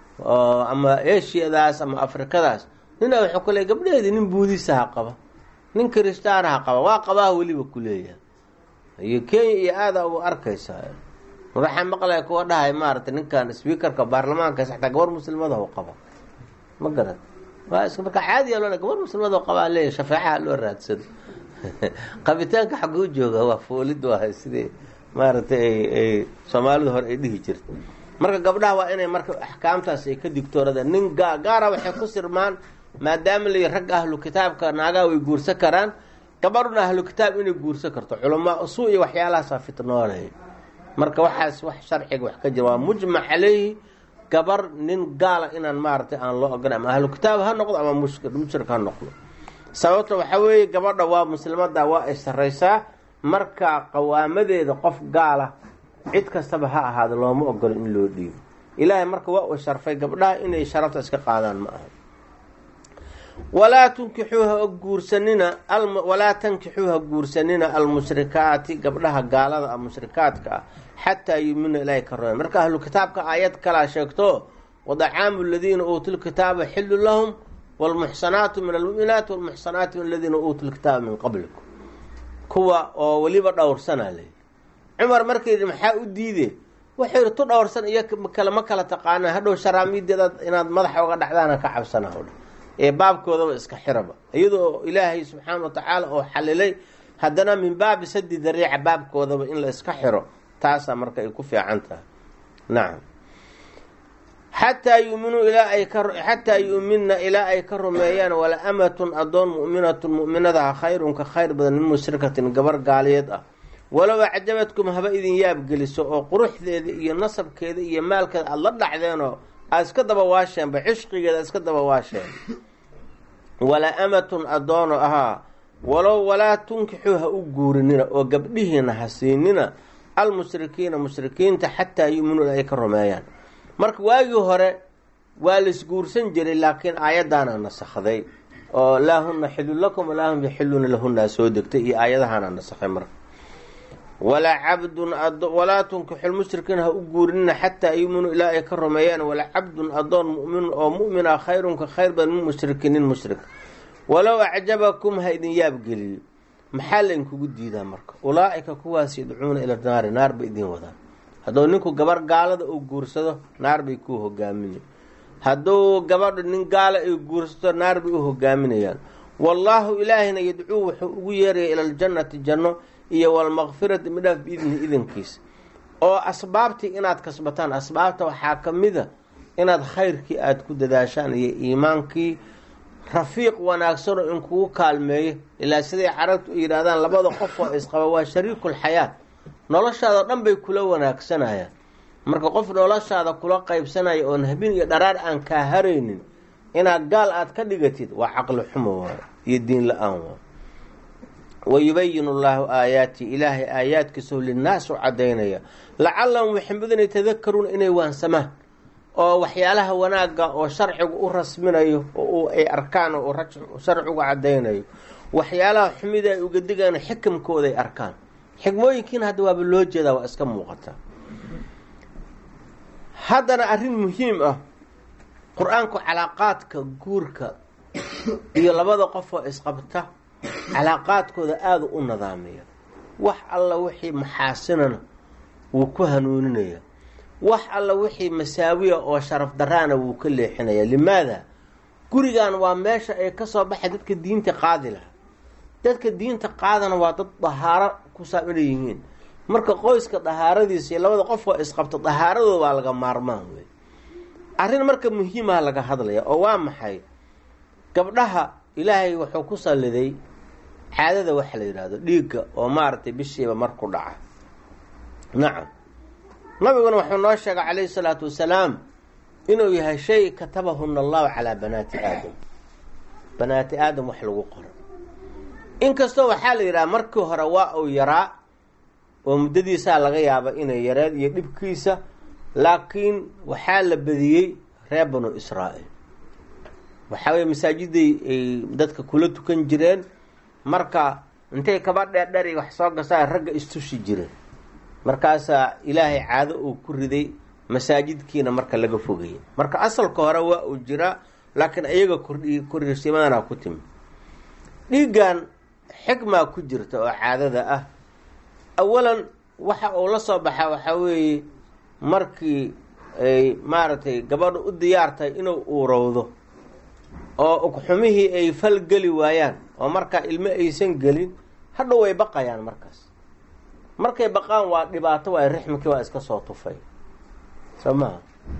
ama eshiyadaas ama afrikadaas nina wuxuu ku leey gabdhaheedii nin buudisaha qaba nin kristaanaha qaba waa qabaha weliba ku leeyahay iyo kenya iyo aada u arkaysaa waxaa maqlaya kuwa dhahay maaragtay ninkan speakerka baarlamaanka xataa gabar muslimada u qaba ma garan waa is marka caadiya loo gabar muslimada qabaa leeyahy shafeecaha loo raadsado qabitaanka xaguu jooga waa foolid waa sidee maaragtay ay ay soomaalidu hore ay dhihi jirta marka gabdhaha waa inay marka axkaamtaas ay ka digtooradaan nin gaa gaara waxay ku sirmaan maadaama la ragga ahlu kitaabka naagaha way guursan karaan gabadhuna ahlu kitaab inay guursan karto culamaa usuu iyo waxyaalahaasa fitnoolay marka waxaas wax sharciga wax ka jira waa mujmac caleyhi gabar nin gaala inaan maaragtay aan loo ogola ama ahlu kitaab ha noqdo ama mushrik ha noqdo sababta waxaa weeye gabadha waa muslimada waa ay sarraysaa marka qawaamadeeda qof gaala cid kastaba ha ahaado looma ogolo in loo dhiibo ilaahay marka waa uu sharfay gabdhaha inay sharafta iska qaadaan ma aha walaa tunkixuuha guursanina walaa tankixuuha guursanina almushrikaati gabdhaha gaalada a mushrikaadka ah xataa yumina ilaahay ka roya marka ahlu kitaabka aayad kalaa sheegto wadacaamu aladiina uutuu lkitaaba xillu lahum wlmuxsanaatu min almuminaati walmuxsanaatu min aladiina uutuu lkitaaba min qablikum kuwa oo weliba dhowrsana le cumar markay yidhi maxaa u diide wuxuu yidhi tu dhowrsan iyo kale ma kala taqaana hadhow sharaamiideeda inaad madaxa uga dhacdaana ka cabsana hodha ee baabkoodaba iska xiraba iyadoo ilaahay subxaana wa tacaala oo xalilay haddana min baabi sadi dariica baabkoodaba in la iska xiro taasaa marka ay ku fiican tahay nacam xataa yuminuu ilaa ay ka xataa yu'minna ilaa ay ka rumeeyaan wala amatun adoon mu'minatun mu'minadaha khayrun ka khayr badan min mushrikatin gabar gaaliyeed ah walow acjabadkum haba idin yaabgeliso oo quruxdeeda iyo nasabkeeda iyo maalkeeda aada la dhacdeenoo aada iska daba waasheenba cishqigeeda iska daba waasheen walaa amatun adoono ahaa walow walaa tunkixuu ha u guurinina oo gabdhihiina ha siinina almushrikiina mushrikiinta xataa yuminuu ay ka rumeeyaan marka waagii hore waa laisguursan jiray laakiin aayadaana nasakday oo laa huna xilun lakum walaa hum yaxiluuna lahunaa soo degtay iyo aayadahaana nasakhay marka walaa cabdun walaa tunkixu lmushrikiin ha u guurinina xataa yuminuu ilaa ay ka rumeeyaan walaa cabdun adoon mumin oo mu'mina khayrun ka khayr badan min mushrikin nin mushrik walow acjabakum ha idin yaabgeliyo maxaa lainkugu diidaa marka ulaa-ika kuwaas yadcuuna ila naari naar bay idin wadaan hadduu ninku gabar gaalada uu guursado naar bay ku hogaaminay hadduu gabadhu nin gaala ay guursato naar bay u hogaaminayaan wallaahu ilaahina yadcuu wuxuu ugu yeeraya ila aljannati janno iyo walmaqfirati midhaaf biidni idankiisa oo asbaabtii inaad kasbataan asbaabta waxaa ka mida inaad khayrkii aada ku dadaashaan iyo iimaankii rafiiq wanaagsanoo in kugu kaalmeeyo ilaa siday carabtu u yidhahdaan labada qof oo isqaba waa shariikul xayaat noloshaada dhan bay kula wanaagsanayaan marka qof noloshaada kula qaybsanaya oon habin iyo dharaar aan kaa haraynin inaad gaal aada ka dhigatid waa caqli xumo waay iyo diin la-aan waay wayubayinu llaahu aayaati ilaahay aayaadkiisao linnaas u cadaynaya lacalahum waxay mudan yatadakaruuna inay waansamaan oo waxyaalaha wanaagga oo sharcigu u rasminayo oo ay arkaan oo sharcigu cadaynayo waxyaalaha xumida ay uga digaan xikamkooda ay arkaan xikmooyinkiina hadda waaba loo jeedaa waa iska muuqataa haddana arrin muhiim ah qur-aanku calaaqaadka guurka iyo labada qof oo isqabta calaaqaadkooda aada u nadaamiya wax alla wixii maxaasinana wuu ku hanuuninaya wax alla wixii masaawiya oo sharaf daraana wuu ka leexinaya limaada gurigan waa meesha ay kasoo baxay dadka diinta qaadi lahaa dadka diinta qaadana waa dad dahaaro ku saabina yihiin marka qoyska dahaaradiisa iyo labada qof oo isqabta dahaaradooda waa laga maarmaan wey arrin marka muhiimaha laga hadlaya oo waa maxay gabdhaha ilaahay wuxuu ku salliday caadada waxa la yidhaahdo dhiigga oo maaragtay bishiiba mar ku dhaca nacam nabiguna wuxuu noo sheegay calayhi salaatu wasalaam inuu yahay shay katabahuna allahu calaa banaati aadam banaati aadam wax lagu qoro inkastoo waxaa la yidhaha markii hore waa uu yaraa oo muddadiisaa laga yaaba inay yareed iyo dhibkiisa laakiin waxaa la badiyey reer banu israa'iil waxaa weye masaajiday ay dadka kula tukan jireen marka intay kaba dheerdheer wax soo gasaan ragga istushi jireen markaasaa ilaahay caado uu ku riday masaajidkiina marka laga fogayay marka asalka hore waa uu jiraa laakiin iyaga kordhi kordhisimadana ku timi dhiiggan xikmaa ku jirta oo caadada ah awalan waxa uu la soo baxaa waxaa weeye markii ay maaragtay gabadha u diyaartahay inuu uurowdo oo ugxumihii ay fal geli waayaan oo markaa ilmo aysan gelin hadhow way baqayaan markaas markay baqaan waa dhibaato waay rixmikii waa iska soo tufay soo maha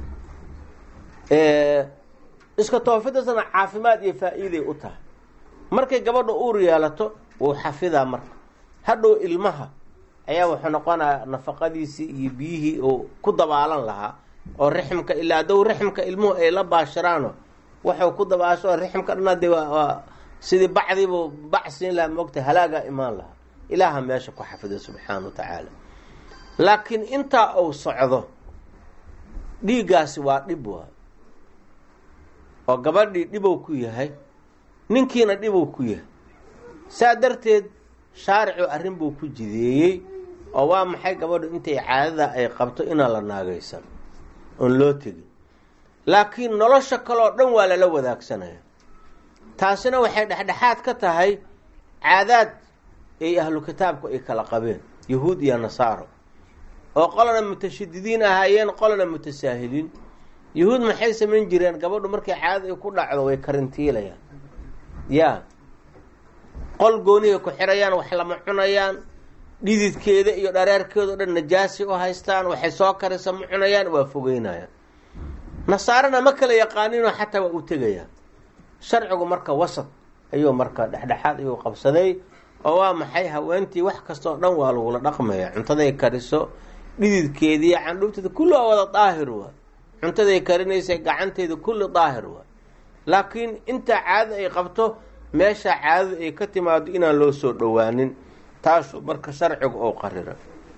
iska toofidasna caafimaad iyo faa-iiday u tahay markay gabadha uur yeelato wuu xafidaa marka hadhow ilmaha ayaa wuxuu noqonaya nafaqadiisii iyo biyihii uu ku dabaalan lahaa oo rixmka ilaa hadow rixmka ilmuhu ay la baashiraano waxuu ku dabaasho rixmka dhan de waa sidii bacdiibuu bac siin lahaa moogta halaagaa imaan lahaa ilaaha meesha ku xafido subxaana wa tacaala laakiin intaa uu socdo dhiiggaasi waa dhib waa oo gabadhii dhibow ku yahay ninkiina dhibow ku yahay saa darteed shaaricu arrin buu ku jideeyey oo waa maxay gabadhu intay caadada ay qabto inaan la naagaysan oon loo tegin laakiin nolosha kaleoo dhan waa lala wadaagsanaya taasina waxay dhexdhexaad ka tahay caadaad ay ahlu kitaabku ay kala qabeen yahuud iyo nasaaro oo qolana mutashadidiin ahaayeen qolana mutasaahiliin yahuud maxay samayn jireen gabadhu markay caadada ay ku dhacdo way karintiilayaan yaa qol goonihay ku xirayaan wax lama cunayaan dhididkeeda iyo dhareerkeeda o dhan najaasi u haystaan waxay soo karisa ma cunayaan waa fogeynayaan nasaarana ma kala yaqaaninoo xataa waa u tegayaan sharcigu marka wasad ayuu marka dhexdhexaad ayuu qabsaday oo waa maxay haweentii wax kastoo dhan waa lagula dhaqmaya cuntaday kariso dhididkeediiyo candhuubteeda kulli waa wada daahir waa cuntaday karinaysa gacanteeda kulli daahir waa laakiin intaa caadada ay qabto meesha caadada ay ka timaado inaan loo soo dhowaanin taasuu marka sharcigu oo qarira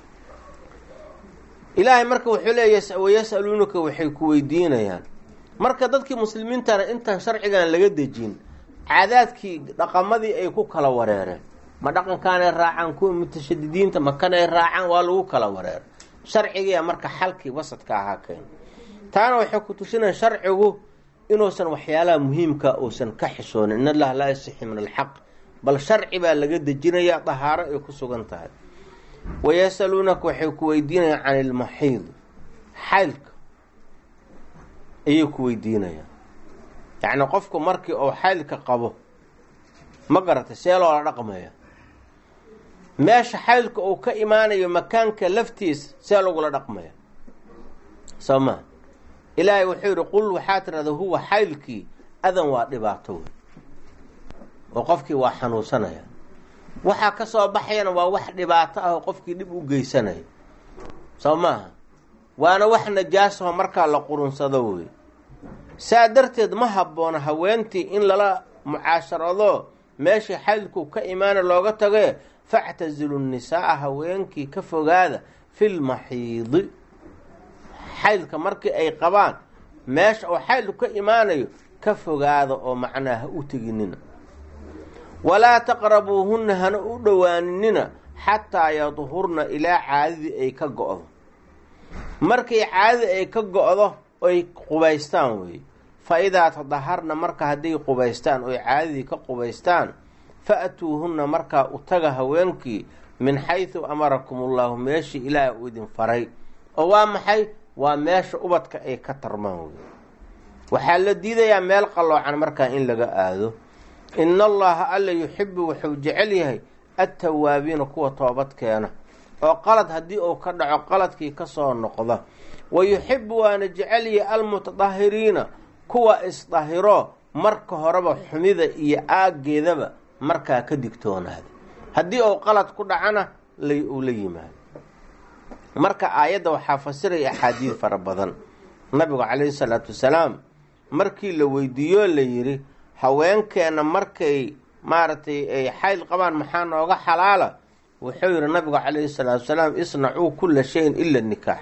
ilaahay marka wuxuu leeya wayas-aluunaka waxay ku weydiinayaan marka dadkii muslimiintana intaan sharcigan laga dejin caadaadkii dhaqamadii ay ku kala wareereen ma dhaqankaanay raacaan kuwa mutashadidiinta makanay raacaan waa lagu kala wareera sharcigiia marka xalkii wasadka ahaa keen taana waxay ku tusinaya sharcigu inuusan waxyaalaha muhiimka uusan ka xishoonin in allaha laa yasixi min alxaq bal sharci baa laga dejinayaa dahaaro ay ku sugan tahay wayasaluunaka waxay ku weydiinayaan can ilmaxiid xaylka ayay ku weydiinayaan yacni qofku markii uu xaylka qabo ma garatay see loola dhaqmaya meesha xaylka uu ka imaanayo makaanka laftiisa see lagula dhaqmaya soo maa ilaahay wuxuu yidhi qul waxaa tirahda huwa xaylkii adan waa dhibaato wey oo qofkii waa xanuunsanaya waxaa ka soo baxayana waa wax dhibaato ah oo qofkii dhib u geysanaya soo maaha waana wax najaasaho markaa la qurunsado wey saa darteed ma habboona haweentii in lala mucaasharado meeshii xaylku ka imaana looga tage factazilu nisaaa haweenkii ka fogaada filmaxiidi xaylka markii ay qabaan meesha oo xaylku ka imaanayo ka fogaada oo macnaa ha u teginina walaa taqrabuuhunna hana u dhowaaninina xataa yadhurna ilaa caadadii ay ka go-do markay caadadii ay ka go-do oy qubaystaan weeye fa idaa tadaharna marka hadday qubaystaan oy caadadii ka qubaystaan fa-tuuhunna markaa u taga haweenkii min xaysu amarakum ullahu meeshii ilaaha uu idin faray oo waa maxay waa meesha ubadka ay ka tarmaan wey waxaa la diidayaa meel qalloocan markaa in laga aado ina allaha alla yuxibu wuxuu jecel yahay attawaabiina kuwa toobad keena oo qalad haddii uu ka dhaco qaladkii kasoo noqda wa yuxibu waana jecel yahay almutadahiriina kuwa isdahiro marka horeba xumida iyo aaggeedaba markaa ka digtoonaada haddii uu qalad ku dhacana uu la yimaado marka aayadda waxaa fasiraya axaadiid fara badan nabigu calayhi salaatu wasalaam markii la weydiiyo la yidhi haweenkeenna markay maaragtay ay xayl qabaan maxaa nooga xalaala wuxuu yidhi nabigu calayhi salaatu wasalaam isnacuu kulla shayin ila nikaax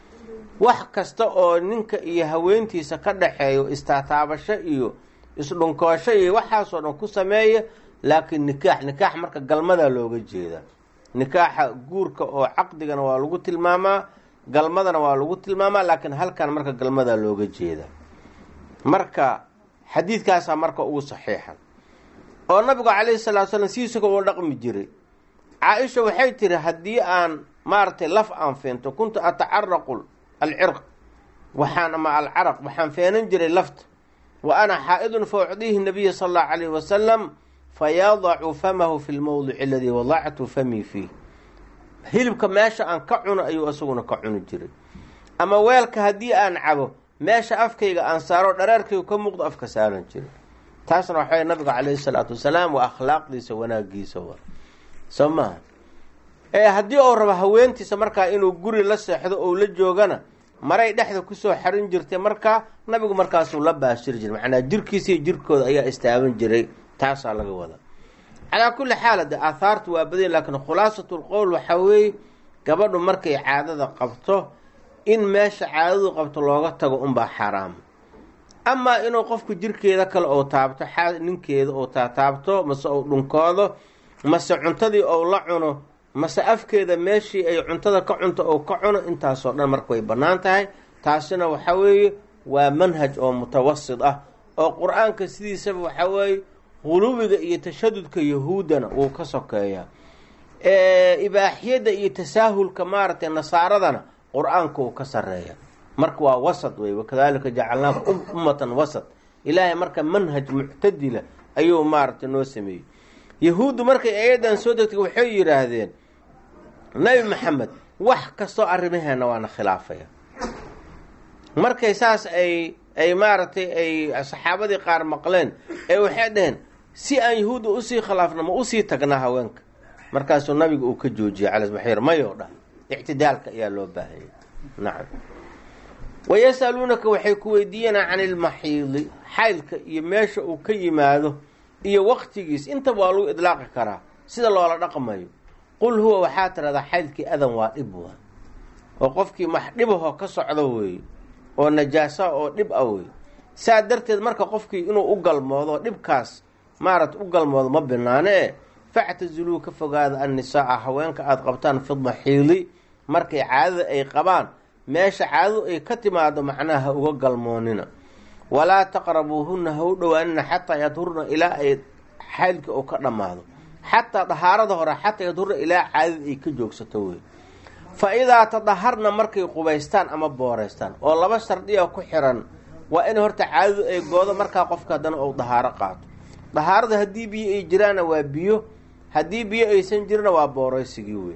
wax kasta oo ninka iyo haweentiisa ka dhaxeeyo istaataabasho iyo isdhunkoosho iyo waxaasoo dhan ku sameeya laakiin nikaax nikaax marka galmadaa looga jeedaa nikaaxa guurka oo caqdigana waa lagu tilmaamaa galmadana waa lagu tilmaamaa laakiin halkan marka galmadaa looga jeedaa marka xadiidkaasaa marka ugu saxiixan oo nabigu calayhi salatu slam siisaka uu dhaqmi jiray caa-isha waxay tiri haddii aan maaragtay laf aan feento kuntu atacaraqu alcirq waxaan ama alcaraq waxaan feenan jiray lafta wa ana xaa-idun fa ucdiihi nabiya sala allahu calayhi wasalam fayadacu famahu fi lmowdici aladii wadactu famii fiih hilibka meesha aan ka cuno ayuu isaguna ka cuni jiray ama weelka haddii aan cabo meesha afkayga aan saaro dhareerkayga ka muuqdo afka saaran jiray taasna waxaway nabiga calayhi salaatu wasalaam waa akhlaaqdiisa wanaagiisa wa soo maaha ee haddii uu rabo haweentiisa markaa inuu guri la seexdo ou la joogana maray dhexda kusoo xarin jirtay markaa nabigu markaasuu la baashiri jiray macnaa jirkiisa iyo jirkooda ayaa istaaban jiray taasaa laga wadaa calaa kulli xaal de aathaartu waa baday laakiin khulaasatul qowl waxaa weeye gabadhu markay caadada qabto in meesha caadadu qabto looga tago unbaa xaaraama amaa inuu qofku jirkeeda kale ou taabto ninkeeda ou taataabto mase ou dhunkoodo mase cuntadii ou la cuno mase afkeeda meeshii ay cuntada ka cunto ou ka cuno intaasoo dhan marka way bannaan tahay taasina waxa weeye waa manhaj oo mutawasid ah oo qur-aanka sidiisaba waxaa weeye qulubiga iyo tashadudka yahuuddana wuu ka sokeeyaa ibaaxiyadda iyo tasaahulka maaragtay nasaaradana qur-aanka uu ka sareeya marka waa wasad wey wakadalika jacalnaakum ummatan wasad ilaahay marka manhaj muctadila ayuu maaragtay noo sameeyey yahuuddu markay ayadan soo degtay waxay yidhaahdeen nabi maxamed wax kastoo arrimaheena waana khilaafaya markay saas ay ay maaragtay ay saxaabadii qaar maqleen ee waxay dhaheen si aan yahuudda usii khilaafna ma usii tagnaa haweenka markaasuu nabiga uu ka joojiyey calsbaxiir mayoo dhah ictidaalka ayaa loo baahayay nacam wayasaluunaka waxay ku weydiiyanaa can ilmaxiidi xaylka iyo meesha uu ka yimaado iyo waktigiis intaba waa lagu idlaaqi karaa sida loola dhaqmayo qul huwa waxaa tiradaa xaylkii adan waa dhib waa oo qofkii max dhibahoo ka socdo weeye oo najaasa oo dhib ah wey saa darteed marka qofkii inuu u galmoodo dhibkaas maarata u galmoodo ma binaane e factaziluu ka fogaada annisaaa haweenka aada qabtaan fidmaxiili markay caadada ay qabaan meesha caadadu ay ka timaado macnaha ha uga galmoonina walaa taqrabuuhunna ha u dhowaanina xataa yadhurna ilaa ay xaylkii uu ka dhammaado xataa dahaarada hore xataa yadhurna ilaa caadada ay ka joogsato wey fa idaa tadaharna markay qubaystaan ama booreystaan oo laba shardiya ku xiran waa in horta caadadu ay goodo markaa qofka haddana uu dahaaro qaato dahaarada haddii biyo ay jiraanna waa biyo haddii biyo aysan jirina waa booreysigii wey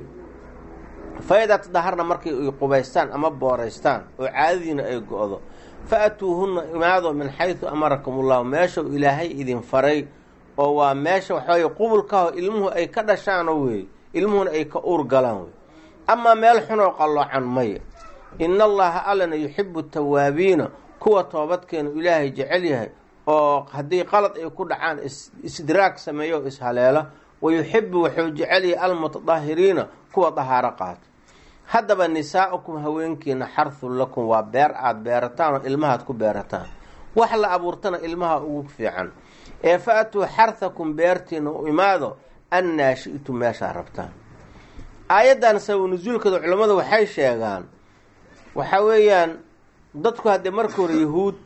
fa idaa tadaharna markay ay qubaystaan ama booreystaan oo caadadiina ay go-do fa atuuhunna imaado min xaysu amarakum ullahu meesha ilaahay idin faray oo waa meesha waxaweye qubulkaho ilmuhu ay ka dhashaano wey ilmuhuna ay ka uur galaan wey amaa meel xunoo qalloocan maya ina allaha allana yuxibu tawaabiina kuwa toobadkeenu ilaahay jecel yahay oo haddii qalad ay ku dhacaan istidraag sameeyo o ishaleela wa yuxibu wuxuu jecel yahay almutadahiriina kuwa dahaaro qaato haddaba nisaa'ukum haweenkiina xarthun lakum waa beer aada beerataan oo ilmahaad ku beerataan wax la abuurtana ilmaha ugu fiican ee fa atuu xarthakum beertiina u imaado annaa shi'tum meeshaa rabtaan aayaddan sabab nusuulkeeda culammadu waxay sheegaan waxa weeyaan dadku haddee marka hore yahuud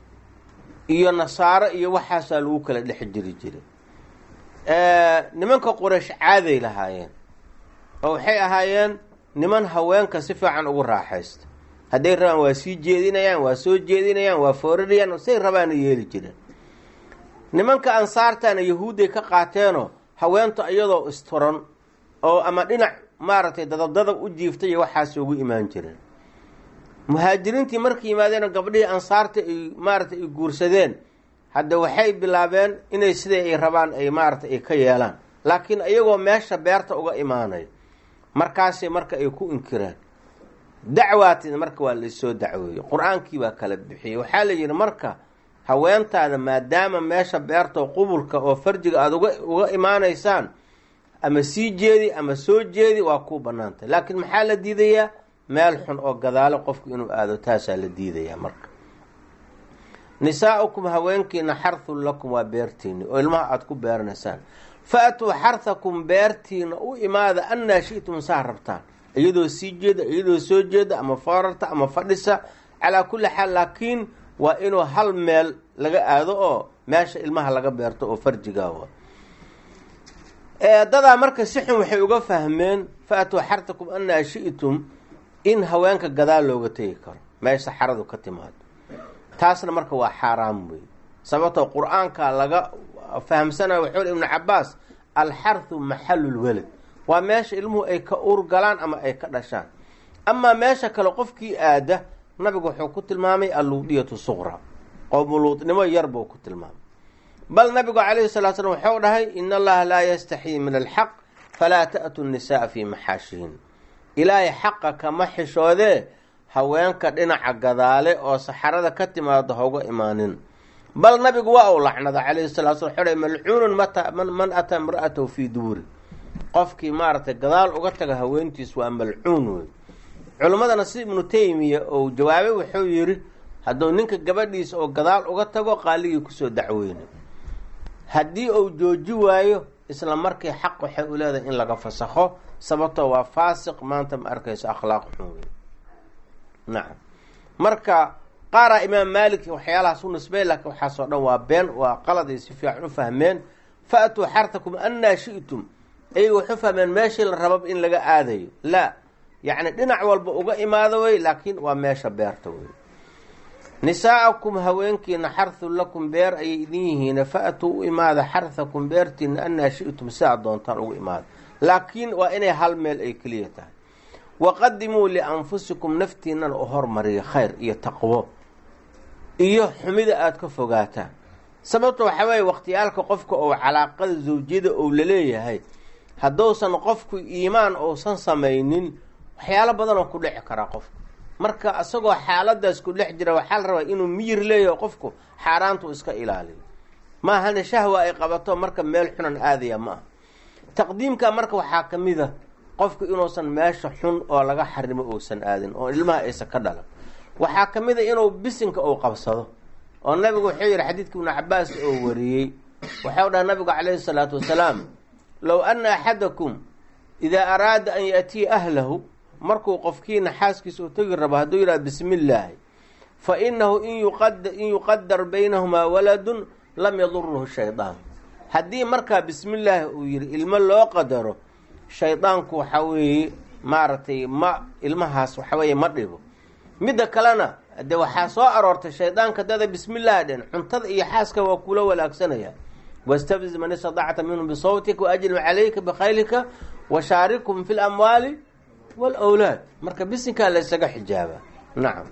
iyo nasaaro iyo waxaasaa lagu kala dhex jiri jiray nimanka quraysh caaday lahaayeen oo waxay ahaayeen niman haweenka si fiican ugu raaxaysta hadday rabaan waa sii jeedinayaan waa soo jeedinayaan waa foorinayaan say rabaana yeeli jireen nimanka ansaartana yahuudday ka qaateenoo haweenta iyadoo isturan oo ama dhinac maaragtay dadabdadab u jiiftay iyo waxaas ugu imaan jireen muhaajiriintii markay yimaadeen gabdhihii ansaarta ay maaragtay ay guursadeen hadda waxay bilaabeen inay siday ay rabaan ay maaragtay ay ka yeelaan laakiin iyagoo meesha beerta uga imaanaya markaasay marka ay ku inkireen dacwaatid marka waa laysoo dacweeyey qur-aankii baa kala bixiyey waxaa la yidhi marka haweentaada maadaama meesha beerta qubulka oo farjiga aada uga uga imaanaysaan ama sii jeedi ama soo jeedi waa kuu banaantay laakiin maxaa la diidayaa meel xun oo gadaalo qofku inuu aado taasaa la diidayaa marka nisaa'ukum haweenkiina xarthun lakum waa beertiini oo ilmaha aada ku beeranaysaan fa-atuu xarthakum beertiina u imaada annaa shi'tum saa rabtaan iyadoo sii jeeda iyadoo soo jeeda ama foorarta ama fadhisa calaa kulli xaal laakiin waa inuu hal meel laga aado oo meesha ilmaha laga beerto oo farjigaawa dadaa marka si xun waxay uga fahmeen fa-atuu xartakum anaa shi'tum in haweenka gadaal looga tegi karo meesha xaradu ka timaado taasna marka waa xaaraam wey sababtoo qur-aanka laga fahamsanayo wuxuu ibnu cabaas alxarhu maxalulwelad waa meesha ilmuhu ay ka urgalaan ama ay ka dhashaan amaa meesha kale qofkii aada nabigu wuxuu ku tilmaamay alluudiyatu suqra qowmuluudnimo yar buu ku tilmaamay bal nabigu calayhi salatu slam wuxuu dhahay in allaha laa yastaxyii min alxaq falaa ta'tu nisaaa fii maxaashihin ilaahay xaqa kama xishoodee haweenka dhinaca gadaale oo saxarada ka timaado hauga imaanin bal nabigu waa uu lacnada calayhi salatu slam wuxuu dhahay malcuunun mata man ataa imra'atahu fii duuri qofkii maaragtay gadaal uga taga haweentiis waa malcuun wey culimmadana si ibnu taymiya ou jawaabay wuxuu yidhi hadduu ninka gabadhiisa oo gadaal uga tago qaaligii kusoo dacweynay haddii uu jooji waayo isla markii xaq waxay u leedahay in laga fasakho sababtoo waa faasiq maanta ma arkayso akhlaaq xun wey nacam marka qaaraa imaam maalik waxyaalahaas u nisbey laakiin waxaasoo dhan waa been waa qaladay si fiican u fahmeen fa-atuu xartakum annaa shi'tum ayaga waxu fahmeen meeshii la rababa in laga aadayo laa yacni dhinac walba uga imaado wey laakiin waa meesha beerta wey nisaa'akum haweenkiina xarthun lakum beer ayay idin yihiin fa-atuu u imaada xarthakum beertiina annaa shi'tum sidaa doontaan ugu imaada laakiin waa inay hal meel ay keliya tahay waqadimuu lianfusikum naftiinana u hormariya khayr iyo taqwo iyo xumida aada ka fogaataan sababta waxaa weeye wakhtiyaalka qofka oo calaaqada zawjiyada ou laleeyahay hadduusan qofku iimaan uusan samaynin waxyaalo badan oo ku dhici karaa qofku marka isagoo xaaladaas ku dhex jira waxaa la rabaa inuu miyir leeyaho qofku xaaraantu iska ilaaliyo maahana shahwa ay qabato marka meel xunan aadaya ma aha taqdiimka marka waxaa ka mid a qofku inuusan meesha xun oo laga xarimo uusan aadin oo ilmaha aysan ka dhalan waxaa ka mid a inuu bisinka uu qabsado oo nabigu wuxuu yihi xadiidka ibnu cabaas oo wariyey waxau dhaha nabigu calayhi salaatu wasalaam low ana axadakum idaa araada an yaatiya ahlahu markuu qofkiina xaaskiisa u tegi rabo hadduu yidhaha bismi illaahi fa inahu in yuqadar baynahumaa waladun lam yaduruhu shaydaan haddii markaa bismi illaahi uu yihi ilmo loo qadaro shaydaanku waxaa weeye maaragtay ma ilmahaas waxa weeye ma dhibo midda kalena de waxaa soo aroortay shaydaanka dada bismillahi dhen cuntada iyo xaaska waa kula walaagsanaya wastafziz man istadacta minhum bisawtika waajlib calayka bikhaylika washaarikhum fi lamwaali waalawlaad marka bisinkaa la ysaga xijaaba nacam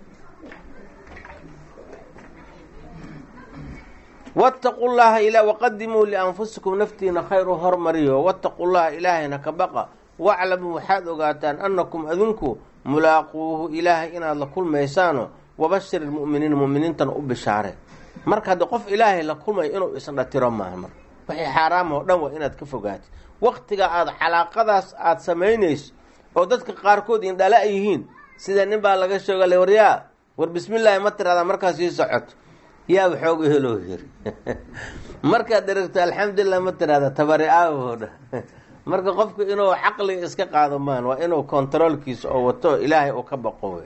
wattaqu llaha ila waqadimuu lianfusikum naftiina khayr u hormariyo wattaqu llaha ilaahayna ka baqa waclamuu waxaad ogaataan annakum adinku mulaaquuhu ilaahay inaad la kulmaysaano wabashir ilmu'miniina mu'miniintana u bishaare marka haddi qof ilaahay la kulmayo inuu isdhatiro maaha marka waxay xaaraama oo dhan waa inaad ka fogaatid waktiga aada calaaqadaas aada samaynayso oo dadka qaarkood indhala yihiin sida nin baa laga sheegale waryaa war bismillaahi ma tiradaa markaas sii socoto yaa waxooga heloo yiri markaad dheragto alxamdulilah ma tirahda tabari aawoo dha marka qofku inuu caqliga iska qaado maan waa inuu kontaroolkiisa oo wato ilaahay uu ka baqo wey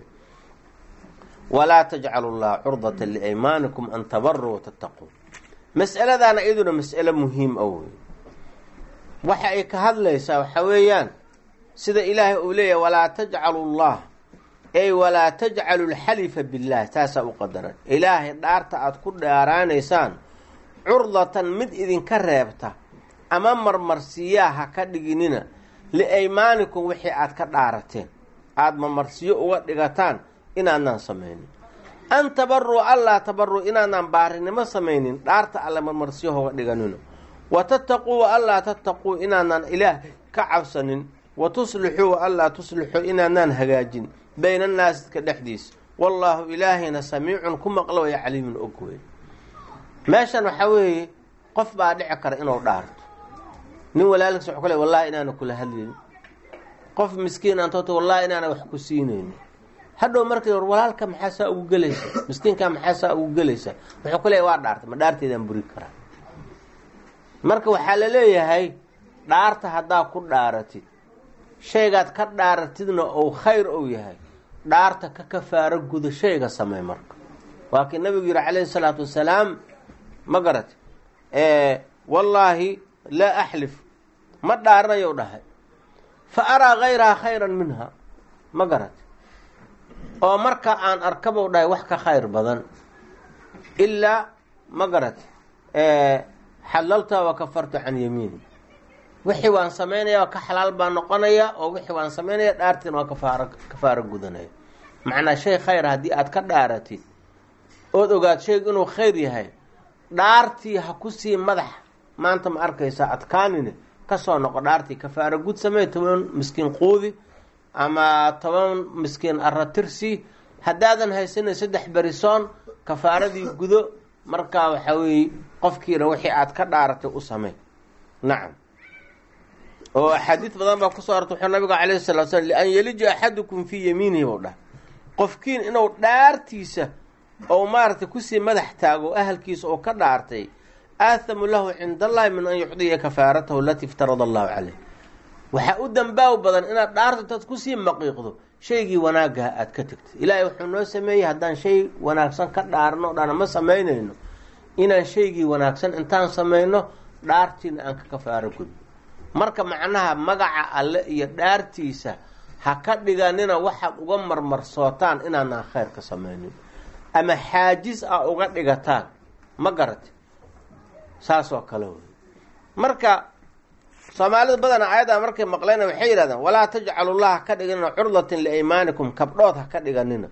walaa tajcalu llaha curdata liaymaanikum an tabaruu watattaquu mas'aladaana iyaduna mas'alo muhiim a wey waxa ay ka hadlaysaa waxaa weeyaan sida ilaahay uu leeyahay walaa tajcalu llah ey walaa tajcalu lxalifa billaah taasaa u qadaran ilaahay dhaarta aada ku dhaaraanaysaan curdatan mid idinka reebta ama marmarsiyaa ha ka dhiginina liaymaanikum wixii aada ka dhaarateen aada marmarsiyo uga dhigataan inaadnaan samaynin an tabaruu allaa tabaruu inaadnaan baarinimo samaynin dhaarta alle marmarsiyo hoga dhiganino wa tattaquu wa allaa tattaquu inaadnaan ilaah ka cabsanin wa tuslixuu wa allaa tuslixuu inaadnaan hagaajin bayna annaasi dadka dhexdiisa wallaahu ilaahayna samiicun ku maqlo waya caliimun og wey meeshan waxaa weeye qof baa dhici kara inuu dhaarto nin walaalkiis waxu ku le wallahi inaana kula hadlaynin qof miskiin aantoota wallahi inaana wax ku siinaynin hadhow markii hor walaalka maxaa saa ugu gelaysa miskiinkaa maxaa saa ugu gelaysa wuxuu ku leeyahy waa dhaartay ma dhaarteedaan buri karaa marka waxaa la leeyahay dhaarta haddaa ku dhaaratid shaygaad ka dhaaratidna ou khayr ou yahay dhaarta ka kafaaro guda shayga samey marka waa kii nabigu yihi calayhi salaatu wasalaam ma garat wallaahi laa axlif ma dhaaranayo dhahay fa araa hayraha khayran minha ma garat oo marka aan arkabou dhahay wax ka khayr badan ilaa ma garat xalalta wa kafartu can yamiini wixii waan samaynaya oo ka xalaal baan noqonaya oo wixii waan samaynaya dhaartiina waa kafaaro kafaaro gudanaya macnaa shay khayr haddii aad ka dhaaratid ood ogaad shaygu inuu khayr yahay dhaartii ha kusii madax maanta ma arkaysaa adkaanine kasoo noqo dhaartii kafaaro gud samey toban miskiin quudi ama toban miskiin aratirsi haddaadan haysanin saddex berisoon kafaaradii gudo markaa waxaa weeye qofkiina wixii aad ka dhaaratay u samey nacam oo axaadiid badan baa kusoo artay wuxuu nabiga calayhi salatu slam lian yelija axadukum fii yamiinihi buu dhaha qofkiin inuu dhaartiisa ou maaragtay kusii madax taago ahalkiisa oo ka dhaartay aathamu lahu cinda allahi min an yucdiya kafaaratahu alatii iftarada allahu caleyh waxaa u dambaaw badan inaad dhaarto intaad kusii maqiiqdo shaygii wanaagaha aad ka tegtay ilaahay wuxuu noo sameeyey haddaan shay wanaagsan ka dhaarno dhana ma samaynayno inaan shaygii wanaagsan intaan samayno dhaartiina aan ka kafaaro gudno marka macnaha magaca alle iyo dhaartiisa ha ka dhiganina waxaad uga marmarsootaan inaanaan khayr ka samaynin ama xaajis ah uga dhigataan ma garati saasoo kale wey marka soomaalida badana aayadda markay maqleyna waxay yidhahdeen walaa tajcalu llaha ka dhiganina curdatin liaymaanikum kabdhood ha ka dhiganina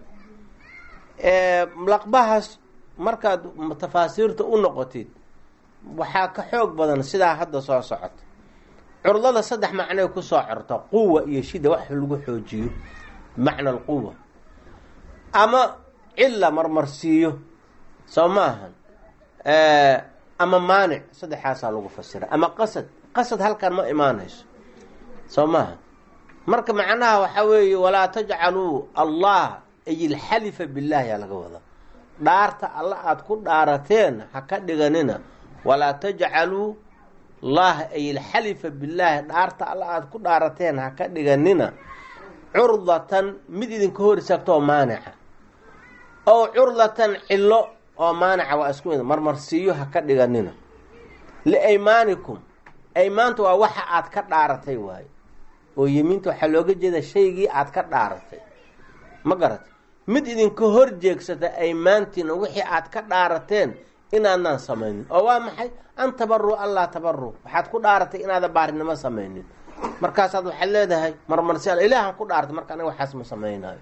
laqbahaas markaad tafaasiirta u noqotid waxaa ka xoog badan sidaa hadda soo socota curdada saddex macnoy kusoo corta quwa iyo shida wax lagu xoojiyo bimacna alquwa ama cilla marmarsiiyo soo maahan ama maanic saddexaasaa lagu fasira ama qasad qasad halkan ma imaanayso soo maaha marka macnaha waxaa weeye walaa tajcaluu allah ay ilxalifa billaahi yaa laga wadaa dhaarta alla aada ku dhaarateen ha ka dhiganina walaa tajcaluu allaha ay ilxalifa billaahi dhaarta alla aada ku dhaarateen ha ka dhiganina curdatan mid idinka hor istaagto oo maanica ow curdatan cillo oo maanica waa isku mid marmarsiiyo ha ka dhiganina liaymaanikum aymaanta waa waxa aad ka dhaaratay waayo oo yemiinta waxaa looga jeeda shaygii aad ka dhaaratay ma garatay mid idinka hor jeegsata aymaantiina wixii aad ka dhaarateen inaadnaan samaynin oo waa maxay an tabaru allaa tabaru waxaad ku dhaaratay inaada baarinimo samaynin markaasaad waxaad leedahay marmarsi ilaahan ku dhaaratay marka aniga waxaas ma samaynayo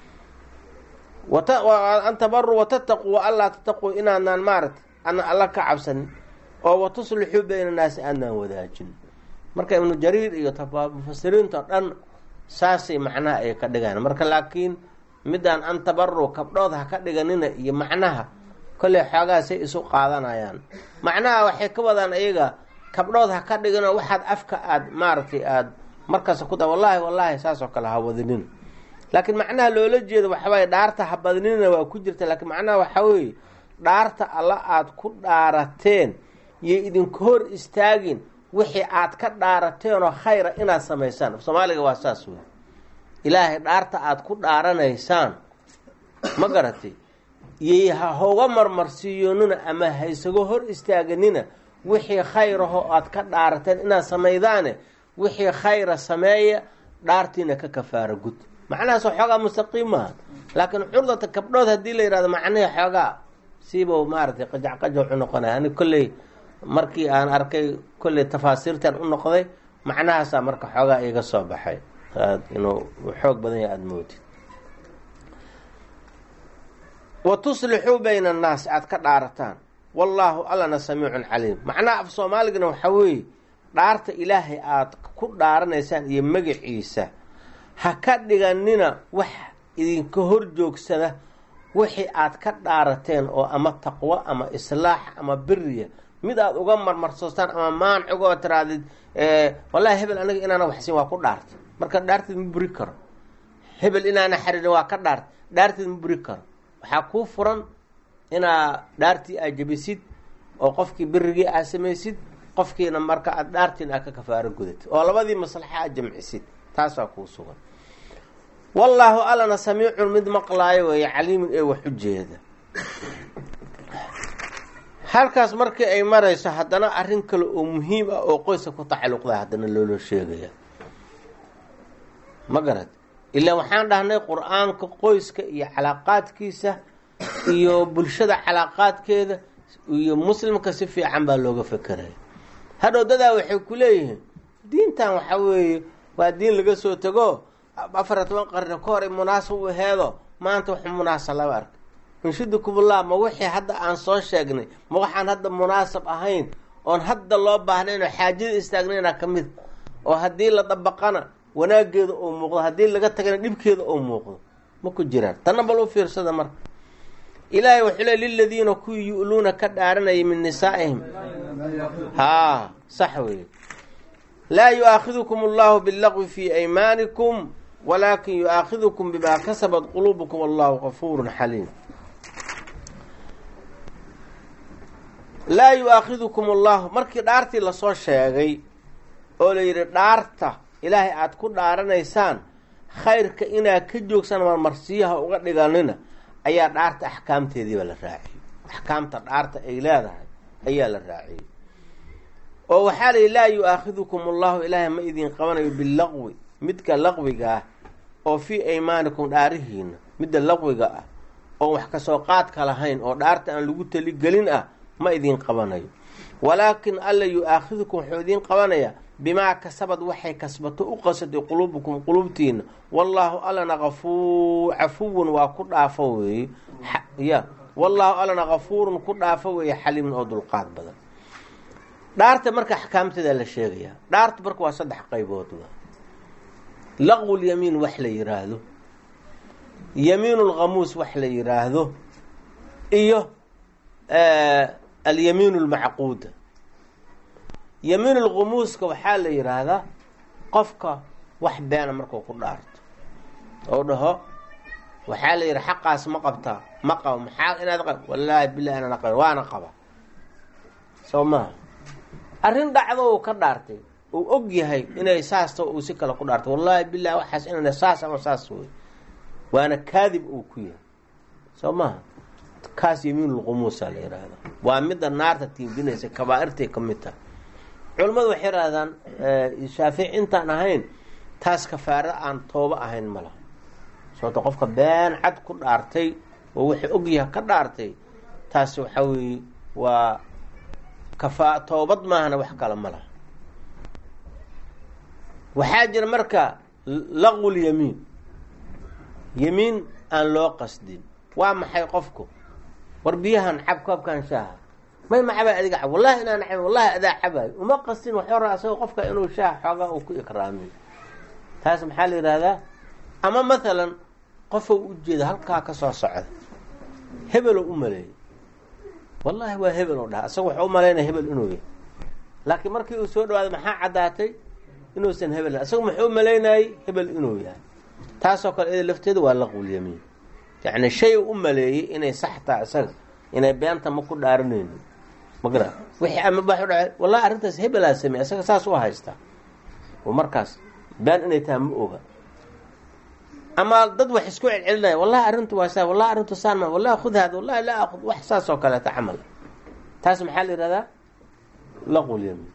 an tabaru watataquu wa allaa tataquu inaadnaan maaragtay ana alla ka cabsanin oo watuslixuu bayna naasi aadnaan wadaajin marka ibnu jariir iyo mufasiriinto dhan saasay macnaha ay ka dhigaan marka laakiin midaan an tabaru kabdhood ha ka dhiganina iyo macnaha kolley xoogaasay isu qaadanayaan macnaha waxay ka wadaan iyaga kabdhood ha ka dhigino waxaad afka aad maaragtay aada markaas ku da wallaahi wallaahi saasoo kale ha wadinin laakiin macnaha loola jeedo waxawaaye dhaarta ha badnina waa ku jirta laakiin macnaha waxaa weeye dhaarta alla aada ku dhaarateen iyo idinka hor istaagin wixii aad ka dhaarateenoo khayra inaad samaysaan soomaaliga waa saas wey ilaahay dhaarta aada ku dhaaranaysaan ma garatay iyo ha hoga marmarsiiyonina ama haysago hor istaaganina wixii khayraho aad ka dhaarateen inaad samaydaane wixii khayra sameeya dhaartiina ka kafaaro gud macnahaas xoogaa mustaqiim maaha laakiin curdata kabdhood haddii la yihahdo macnihii xoogaa siiba maaragtay qajac qajac u noqonaya ani kolley markii aan arkay kolley tafaasiirtan u noqday macnahaasaa marka xoogaa iga soo baxay aad inuu xoog badan yahay aada moodid wa tuslixuu bayna annaasi aada ka dhaarataan wallaahu allana samiicun caliim macnaha af soomaaligana waxaa weeye dhaarta ilaahay aada ku dhaaranaysaan iyo magaciisa ha ka dhiganina wax idinka hor joogsada wixii aad ka dhaarateen oo ama taqwo ama islaax ama biriya mid aada uga marmarsoostaan ama maancigoo tiraadid wallahi hebel aniga inaana waxsiin waa ku dhaartay marka dhaarteed ma buri karo hebel inaana xariirin waa ka dhaartay dhaarteed ma buri karo waxaa kuu furan inaa dhaartii aad jebisid oo qofkii birigii aad samaysid qofkiina marka aad dhaartiina aad ka kafaaro gudatid oo labadii maslaxa aad jamcisid taasaa kuu sugan wallaahu allana samiicun mid maqlaayo weeye caliimun ee wax u jeeda halkaas markii ay marayso haddana arrin kale oo muhiim ah oo qoyska ku tacalluqda haddana loola sheegaya ma garad ilaa waxaan dhahnay qur-aanka qoyska iyo calaaqaadkiisa iyo bulshada calaaqaadkeeda iyo muslimka si fiican baa looga fekeraya hadhow dadaa waxay ku leeyihiin diintan waxaa weeye waa diin laga soo tego afariy toban qarni ka hor munaasab u aheedo maanta wax munaasab lama arka inshidukumullah ma wixii hadda aan soo sheegnay ma waxaan hadda munaasab ahayn oon hadda loo baahnayn oo xaajada istaagnayna ka mid oo haddii la dabaqana wanaageeda oo muuqdo haddii laga tagana dhibkeeda oo muuqdo ma ku jiraan tanna bal u fiirsada marka ilaahay wuxuu le liladiina kuwii yu'luuna ka dhaaranayay min nisaa'ihim haa sax weeye laa yu-aakhidukum allahu billaqwi fii aymaanikum walaakin yu-aakhidukum bimaa kasabat quluubukum allahu gafuurun xaliim laa yu-aakhidukum allahu markii dhaartii lasoo sheegay oo la yidhi dhaarta ilaahay aada ku dhaaranaysaan khayrka inaad ka joogsan marmarsiyaha uga dhiganina ayaa dhaarta axkaamteediiba la raaciyey axkaamta dhaarta ay leedahay ayaa la raaciyey oo waxaa layihi laa yu-aakhidukum allahu ilaahay ma idin qabanayo billaqwi midka laqwiga ah oo fii aymaanikum dhaarihiina midda laqwiga ah oon wax kasoo qaadka lahayn oo dhaarta aan lagu taligelin ah ma idin qabanayo walaakin alla yu-aakhidukum wuxuu idiin qabanayaa bimaa kasabad waxay kasbato u qasaday quluubukum quluubtiina wallaahu allana afuu cafuwun waa ku dhaafo weeye ya wallaahu allana kafuurun ku dhaafo weeye xaliimun oo dulqaad badan dhaarta marka axkaamteeda la sheegayaa dhaarta marka waa saddex qaybood laqwulyamiin wax la yiraahdo yamiinu lkhamuus wax la yiraahdo iyo alyamiin lmacquuda yamiin lkhumuuska waxaa la yidhaahdaa qofka wax beena markuu ku dhaarto oo dhaho waxaa la yidhi xaqaas ma qabtaa ma qabo maxaa inaad qab wallaahi bilahi inaan qaba waana qaba soo maha arrin dhacdo uu ka dhaartay uu og yahay inay saasta uu si kale ku dhaartay wallaahi bilahi waxaas inana saas ama saas wey waana kaadib uu ku yahay soo maha kaas yamiinulkhumuusa la yidhaahda waa midda naarta tiimbinaysa kabaa-irtay ka mid tahay culimmadu waxay yidhahdaan shaafici intaan ahayn taas kafaaro aan toobo ahayn ma laha sababto qofka been cad ku dhaartay oo wuxuu ogyaha ka dhaartay taas waxaa weeye waa kafa toobad maahana wax kale ma laha waxaa jira marka laqwul yamiin yamiin aan loo qasdin waa maxay qofku war biyahan cab koobkan shaaha may ma cabay adiga cab wallahi inaan cab wallahi adaa cabaayo uma qastin waxuu raa asagoo qofka inuu shaah xoogaa uu ku ikraamiyo taas maxaa la yidhaahdaa ama mathalan qofou ujeeda halkaa ka soo socda hebeloo u maleeyay wallahi waa hebel oo dhaha asaga waxuu u malaynaya hebel inuu yahay laakiin markii uu soo dhawaaday maxaa caddaatay inuusan hebel asaga muxuu malaynayay hebel inuu yahay taasoo kale iyada lafteeda waa laqwulyamiin yacni shay u maleeyey inay sax taha isaga inay beenta ma ku dhaaranayni magara wixii ama ba dha wallahi arrintaas hebelaa samey isaga saas u haystaa oo markaas been inay tahay ma oga ama dad wax isku celcelinaya wallahi arrintu waa saa wallahi arrintu saan ma wallahi khud haada wallahi laa akhud wax saas oo kaleeta camal taas maxaa la yihahdaa laqul yamiin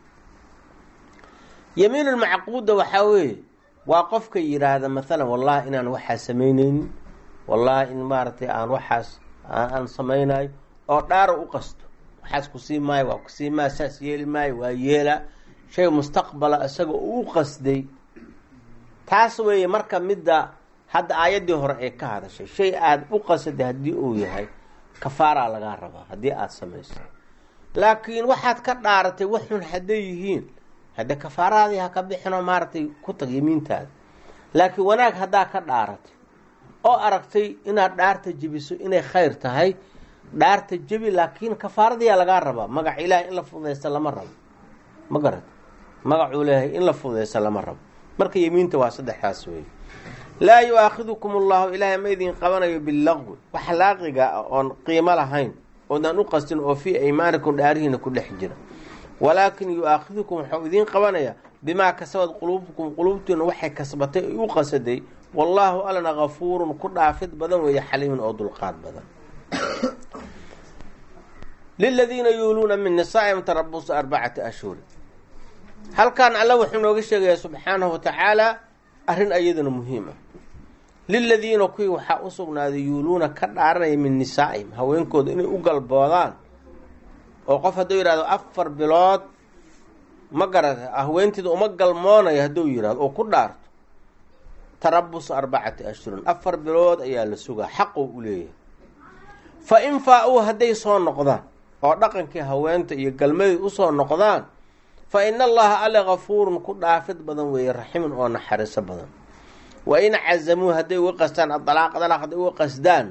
yamiin ulmacquuda waxaa weeye waa qofka yidhaahda maalan wallahi inaan waxaas samaynaynin wallahi in maaragtay aan waxaas aan samaynayo oo dhaaro u qasto waxaas kusii maayo waa kusii maayo saas yeeli maayo waa yeela shay mustaqbala isaga uu qasday taas weeye marka midda hadda aayaddii hore ay ka hadashay shay aada u qasaday haddii uu yahay kafaaraa lagaa rabaa haddii aada samayso laakiin waxaad ka dhaaratay waxun hadday yihiin hadde kafaaraadii ha ka bixinoo maaragtay ku tag yamiintaada laakiin wanaag haddaa ka dhaaratay oo aragtay inaad dhaarta jebiso inay khayr tahay dhaarta jebi laakiin kafaaradiyaa lagaa rabaa magaca ilaahay in la fududaysta lama rabo ma garat magacuu leeyahay in la fududaysta lama rabo marka yemiinta waa saddexdaas weeye laa yu-aakhidukum allahu ilaahay ma idin qabanayo billaqwi wax laaqiga ah oon qiimo lahayn oodaan u qastin oo fii aymaanikum dhaarihiina ku dhex jira walaakin yu-aakhidukum waxau idiin qabanayaa bimaa kasabad quluubukum quluubtiina waxay kasbatay ay u qasaday wallaahu allana kafuurun ku dhaafid badan weeye xaliimin oo dulqaad badan liladiina yuuluuna min nisaa'ihim tarabusu arbacati ashhuri halkan alla wuxuu nooga sheegayaa subxaanahu wa tacaala arrin ayadana muhiim ah liladiina kuwii waxaa u sugnaaday yuuluuna ka dhaaranaya min nisaa'ihim haweenkooda inay u galboodaan oo qof hadduu yidhahdo afar bilood ma garata haweenteeda uma galmoonayo hadduu yidhahdo oo ku dhaarto tarabus arbacati ashhurin afar bilood ayaa la sugaa xaquu u leeyahay fa in faa-uu hadday soo noqdaan oo dhaqankii haweenta iyo galmadii usoo noqdaan fa ina allaha alle kafuurun ku dhaafid badan weeye raximun oo naxariiso badan wa in cazamuu hadday uga qastaan adalaaq dalaaq hadday uga qasdaan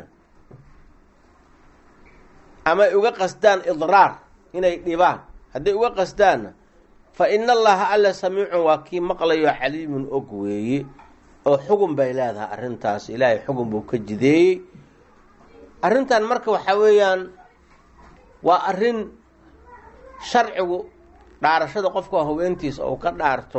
ama ay uga qasdaan idraar inay dhibaan hadday uga qasdaanna fa ina allaha alle samiicun waa kii maqlayo caliimun og weeye oo xugun bay leedahay arrintaas ilaahay xugun buu ka jideeyey arrintan marka waxaa weeyaan waa arrin sharcigu dhaarashada qofka haweentiisa ou ka dhaarto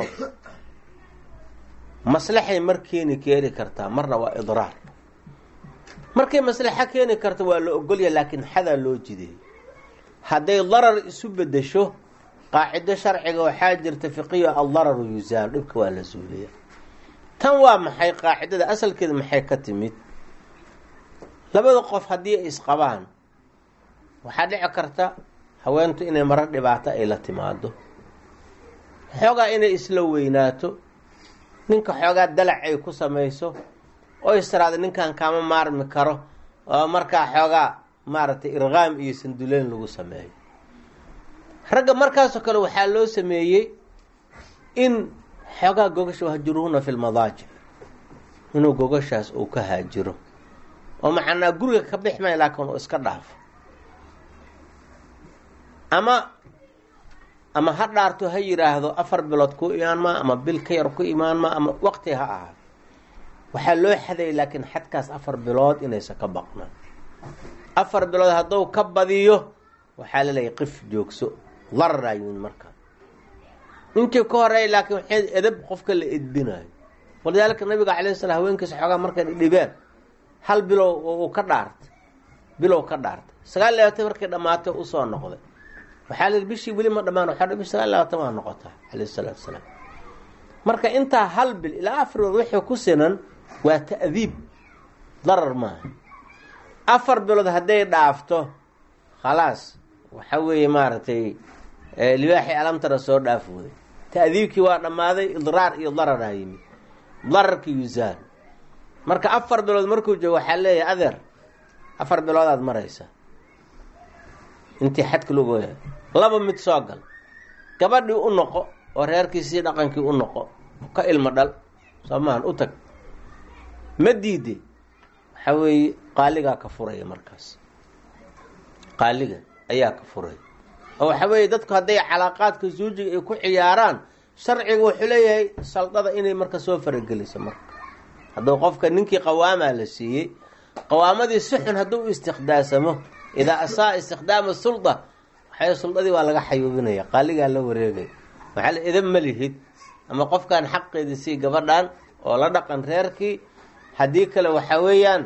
maslaxay mar keeni keeni kartaa marna waa idraar markay maslaxo keeni karta waa la ogolya laakiin xadaa loo jideeyey hadday darar isu bedesho qaacido sharciga waxaa jirta fiqiyo aldararu yusaal dhibka waa la suuliya tan waa maxay qaacidada asalkeeda maxay ka timid labada qof haddii ay isqabaan waxaa dhici karta haweentu inay marar dhibaato ay la timaado xoogaa inay isla weynaato ninka xoogaa dalac ay ku samayso oo istiraada ninkan kaama maarmi karo oo markaa xoogaa maaragtay irqaam iyo sanduleyn lagu sameeyo ragga markaasoo kale waxaa loo sameeyey in xoogaa gogasha hajiruhuna fi lmadaajic inuu gogashaas uu ka haajiro oo macnaa guriga ka bix maya laakiin uu iska dhaafo ama ama ha dhaarto ha yidhaahdo afar bilood ku imaan maa ama bil ka yar ku imaan maa ama waqti ha ahaa waxaa loo xadayay laakiin xadkaas afar bilood inaysan ka baqnaan afar bilood hadduu ka badiyo waxaa laleeyahy qif joogso dararaa yimid markaa intii ka horeeya laakiin waxay edab qofka la edbinayo walidaalika nabiga calayh salaam haweenkiisa xoogaa markay dhibeen hal bilow uu ka dhaartay bilow ka dhaartay sagaal labaatan markay dhammaatay usoo noqday waxaa la yidhi bishii weli ma dhammaan waxaa bishi sagaal labaatan waa noqotaa calayh salaatu salaam marka intaa hal bil ilaa afar bilood wixii ku sinan waa ta'diib darar maaha afar bilood hadday dhaafto khalaas waxa weeye maaragtay libaaxii alamtara soo dhaafooday ta'diibkii waa dhammaaday idraar iyo dararaa yimid dararki yusaal marka afar bilood markuu joogo waxaa leeyahay adeer afar biloodaad maraysa intii xadka loogu yahay laba mid soo gal gabadhii u noqo oo reerkiisii dhaqankii u noqo ka ilmo dhal soo maahan u tag ma diide waxaa weeye qaaligaa ka furaya markaas qaaliga ayaa ka furaya oo waxaa weeye dadku hadday calaaqaadka zuujiga ay ku ciyaaraan sharciga wuxuu leeyahay saldada inay marka soo farageliso marka hadduu qofka ninkii qawaamaa la siiyey qawaamadii si xun hadduu u istiqdaasamo idaa asaa istikhdaama sulda waxay suldadii waa laga xayuubinaya qaaligaa la wareegaya waxaa la idab ma lihid ama qofkan xaqeedii sii gabadhan oo la dhaqan reerkii haddii kale waxaa weeyaan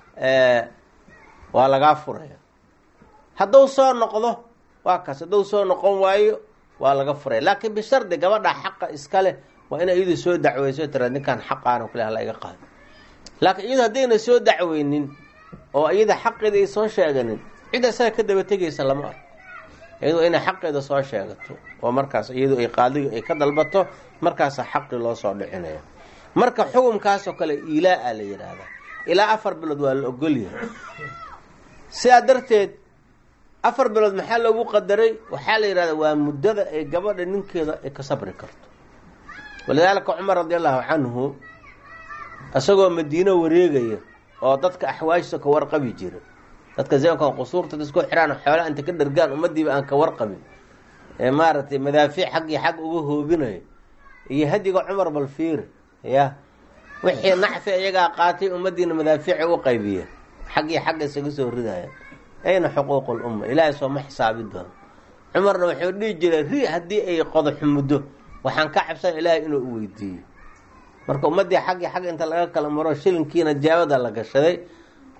waa lagaa furaya hadduu soo noqdo waa kaas hadduu soo noqon waayo waa laga furaya laakiin bishardi gabadha xaqa iska leh waa ina iyadu soo dacweyso tira ninkan xaqaana kule hala iga qaado laakiin iyadu haddayna soo dacweynin oo iyada xaqeeda ay soo sheeganin cid asaga ka daba tegaysa lama arko iyadu waa inay xaqeeda soo sheegato oo markaas iyadu ay qaadiga ay ka dalbato markaasa xaqii loo soo dhicinaya marka xukumkaasoo kale ilaa-a la yidhaahdaa ilaa afar bilood waa la ogolyahay sidaa darteed afar bilood maxaa loogu qadaray waxaa la yidhahdaa waa muddada ay gabadha ninkeeda ay ka sabri karto walidaalika cumar radi allahu canhu isagoo madiino wareegaya oo dadka axwaajisa ka warqabi jira dadka zamankan qusuurta isku xiraan xoolaa inta ka dhargaan ummadiiba aan ka warqabin ee maaragtay madaafiic xaggii xag uga hoobinayo iyo hadiga cumar balfiir ya wixii nacfi iyagaa qaatay ummadiina madaafiica u qaybiya xaggii xagga isaga soo ridaya ayna xuquuq lumma ilaahay sooma xisaabi doono cumarna wuxuu dhihi jiray ri haddii ay qodaxu muddo waxaan ka cabsan ilaahay inuu u weydiiyo marka ummaddii xaggii xagga inta laga kala maro shilinkiina jaabada la gashaday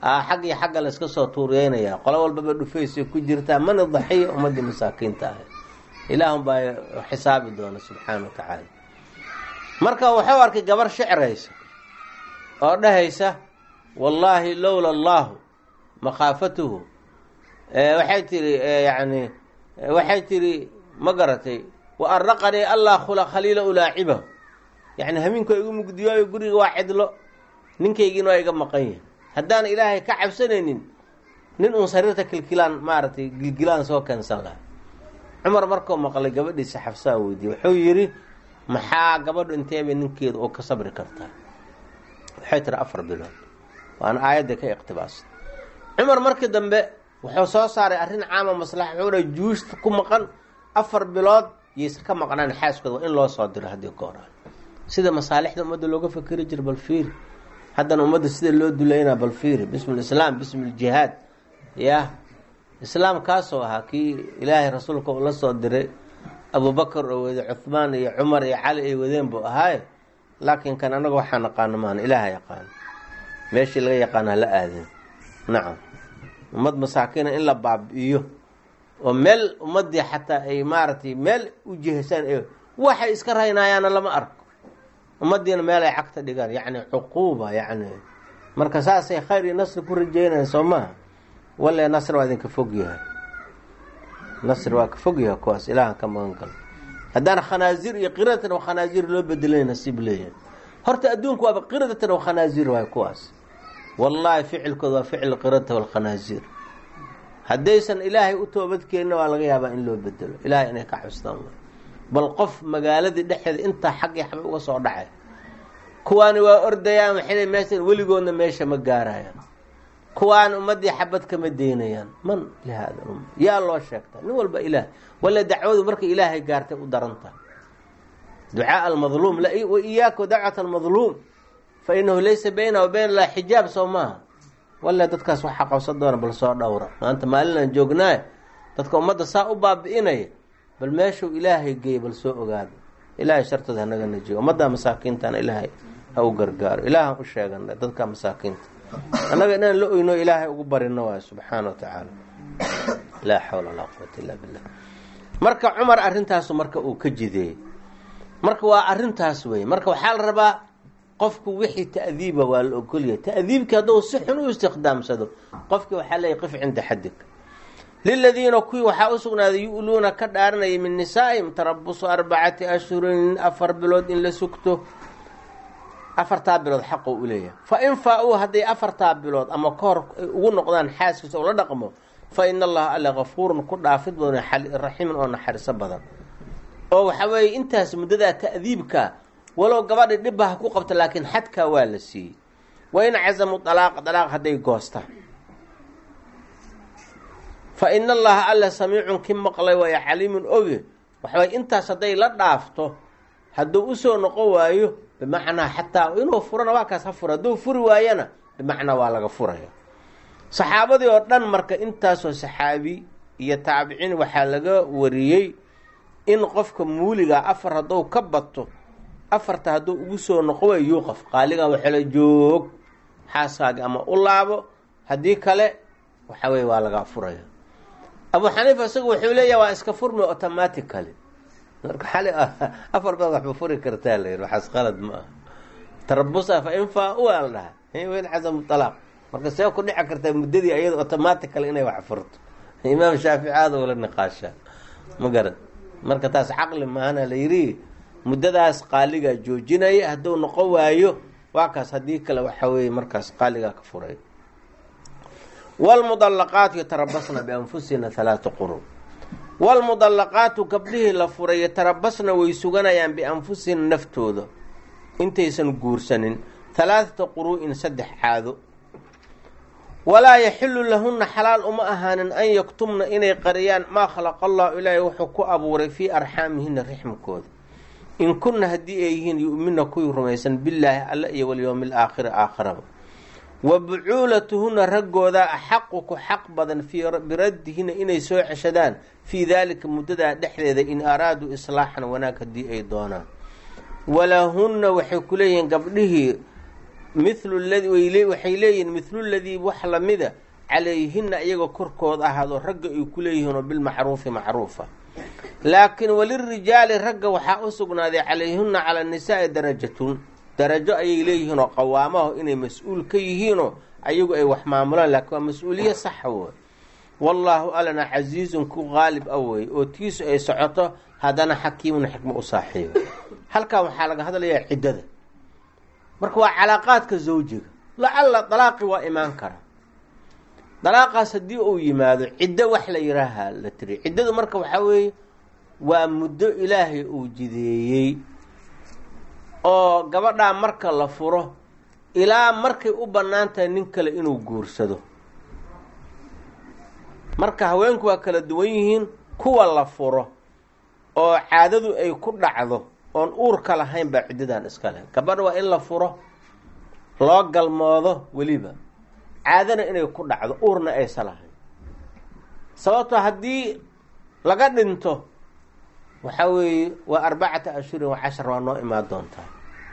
xag iyo xagga la iska soo tuuriyeynaya qolo walbaba dhufaysay ku jirtaa mana daxiya ummadii masaakiinta ahay ilaahun baa xisaabi doona subxaana wa tacaala marka wuxuu arkay gabar shicraysa oo dhahaysa wallaahi lowla allahu makhaafatuhu waxay tiri yani waxay tiri ma garatay wa araqanii allah khula khaliila ulaacibahu yani hamiinku igu mugdiyooyo guriga waa cidlo ninkaygiina waa iga maqan yahay haddaan ilaahay ka cabsanaynin nin uun sariirta kilkilaan maaragtay gilgilaan soo keensan laha cumar markuu maqlay gabadhiisa xafsaa weydiiyey wuxuu yidhi maxaa gabadhu inteebay ninkeeda oo ka sabri kartaa waxay tiri afar bilood waana aayadda ka iqtibaasay cumar markii dambe wuxuu soo saaray arrin caama maslaxa wuxuu dha juusta ku maqan afar bilood yaysa ka maqnaan xaaskooda waa in loo soo diro haddii ka horaa sida masaalixda ummadda looga fakeri jira bal fiiri haddana ummadda sida loo duleynaa bal fiiri bismi lislaam bismi ljihaad yah islaam kaasoo ahaa kii ilaahay rasuulka uu la soo diray abubakar oo wade cuhmaan iyo cumar iyo cali ay wadeen buu ahaaye laakiin kan anaga waxaa naqaano maana ilaaha yaqaano meeshii laga yaqaano hala aadin nacam ummad masaakiina in la baabi'iyo oo meel ummadii xataa ay maaragtay meel u jihaysaan e waxay iska raynayaana lama arko ummadiina meel ay cagta dhigaan yacni cuquuba yacni marka saasay khayr iyo nasri ku rajeynayaan soo maha walle nasri waa idinka fog yahay nasri waa ka fog yahay kuwaas ilaahan ka magan galo haddaan khanaazir iyo qiradatan wa khanaazir loo bedelay nasiib leeyahay horta adduunku waaba qiradatan wa khanaazir waay kuwaas wallaahi ficilkooda waa ficil qiradata walkhanaazir haddaysan ilaahay u toobadkeenna waa laga yaabaa in loo bedelo ilaahay inay ka xustaan bal qof magaaladii dhexeeda intaa xaggii xaba uga soo dhacay kuwaani waa ordayaan waxay meesha weligoodna meesha ma gaarayaan kuwaan ummadii xabad kama deynayaan man lihaada umma yaa loo sheegtaa nin walba ilaah walla dacwadu markay ilaahay gaartay u darantaha ducaa almadluum wa iyaaka dacwat almadluum fa inahu laysa baynaha wa bayn allah xijaab soo maaha walla dadkaas waxaa qabsan doona bal soo dhowra maanta maalinaan joognaaye dadka ummadda saa u baabi'inaya bal meeshuu ilaahay geeyay bal soo ogaada ilaahay shartooda hanaga najiyo ummadda masaakiintana ilaahay ha u gargaaro ilaahan u sheegana dadka masaakiinta annaga inaan la oyno ilaahay ugu barino waayo subxaana wa tacaala laa xawla walaa quwata illa billah marka cumar arrintaasu marka uu ka jideeyey marka waa arrintaas wey marka waxaa la rabaa qofku wixii ta'diiba waa la ogolyahay ta'diibkii hadduu si xun u istiqdaamsado qofkii waxaa leeyahy qif cinda xadig liladiina kuwii waxaa u sugnaaday yu-luuna ka dhaaranaya min nisaa'ihim tarabusu arbacati ashhurin afar bilood in la sugto afartaa bilood xaqo u leeyahay fa in faa-uu hadday afartaa bilood ama ka hor ay ugu noqdaan xaaskiisa oo la dhaqmo fa ina allaha alle kafuurun ku dhaafid badan raxiimin oo naxariso badan oo waxa weeye intaas muddadaa ta'diibka walow gabadhi dhibba ha ku qabta laakiin xadkaa waa la siiyey wa in cazamu dalaaqa dalaaq hadday goostaan fa ina allaha alla samiicun ki maqlay waayo caliimun oge waxaway intaas hadday la dhaafto hadduu usoo noqon waayo bimacnaa xataa inuu furana waa kaas ha fura hadduu furi waayana bimacnaa waa laga furaya saxaabadii oo dhan marka intaasoo saxaabi iyo taabiciin waxaa laga wariyey in qofka muuliga afar hadduu ka bato afarta hadduu ugu soo noqon waayo yuuqaf qaaligan waxala joog xaaskaagi ama u laabo haddii kale waxa weye waa laga furaya abu xaniifa isagu wuxuu leeyahay waa iska furmi automatically marka xali afar baad waxba furi kartaa la yidhi waxaas qalad ma aha tarabusa fa in faa waa la dhaha wayn cazamu talaaq marka see ku dhici kartaa muddadii ayada automatically inay wax furto imaam shaafici aada ula niqaashaa ma garan marka taas caqli maana la yidhi muddadaas qaaligaa joojinaya hadduu noqon waayo waa kaas haddii kale waxa weeye markaas qaaligaa ka furay wlmudallaqaatu yatarabasna bianfusina halaata qurun waalmudallaqaatu gabdhihii la furay yatarabasna way suganayaan bianfusihina naftooda intaysan guursanin halaathata quruu'in saddex caado walaa yaxilu lahunna xalaal uma ahaanin an yaktumna inay qariyaan maa khalaqa allahu ilaahay wuxuu ku abuuray fii arxaamihina rixmkooda in kunna haddii ay yihiin yu'mina kuwii rumaysan billaahi alla iyo walyowmi alaakhiri aakhiraba wa bucuulatuhuna raggooda axaqu ku xaq badan biraddihina inay soo ceshadaan fii daalika muddadaa dhexdeeda in araaduu islaaxan wanaag haddii ay doonaan walahunna waxay ku leeyihiin gabdhihii mithlu ladi waxay leeyihiin mithlu ladii wax lamida calayhina iyagoo korkooda ahaadoo ragga ay ku leeyihiin oo bilmacruufi macruufa laakiin walirijaali ragga waxaa u sugnaaday calayhina cala nisaai darajatun darajo ayay leeyihiin oo qawaamaho inay mas-uul ka yihiinoo ayagu ay wax maamulaan laakiin waa mas-uuliye saxa wey wallaahu alana casiizun ku qaalib a wey oo tiisu ay socoto haddana xakiimun xikmo u saaxiiba halkan waxaa laga hadlayaa ciddada marka waa calaaqaadka zawjiga lacalla dalaaqi waa imaan kara dalaaqaas haddii uu yimaado ciddo wax la yihaaha la tiri ciddadu marka waxaa weeye waa muddo ilaahay uu jideeyey oo gabadhaa marka la furo ilaa markay u bannaan tahay nin kale inuu guursado marka haweenku waa kala duwan yihiin kuwa la furo oo caadadu ay ku dhacdo oon uurka lahayn baa ciddadan iska leh gabadha waa in la furo loo galmoodo weliba caadana inay ku dhacdo uurna aysa lahayn sababtoo haddii laga dhinto waxaa weeye waa arbacata ashhurin wa cashar waa noo imaan doontaa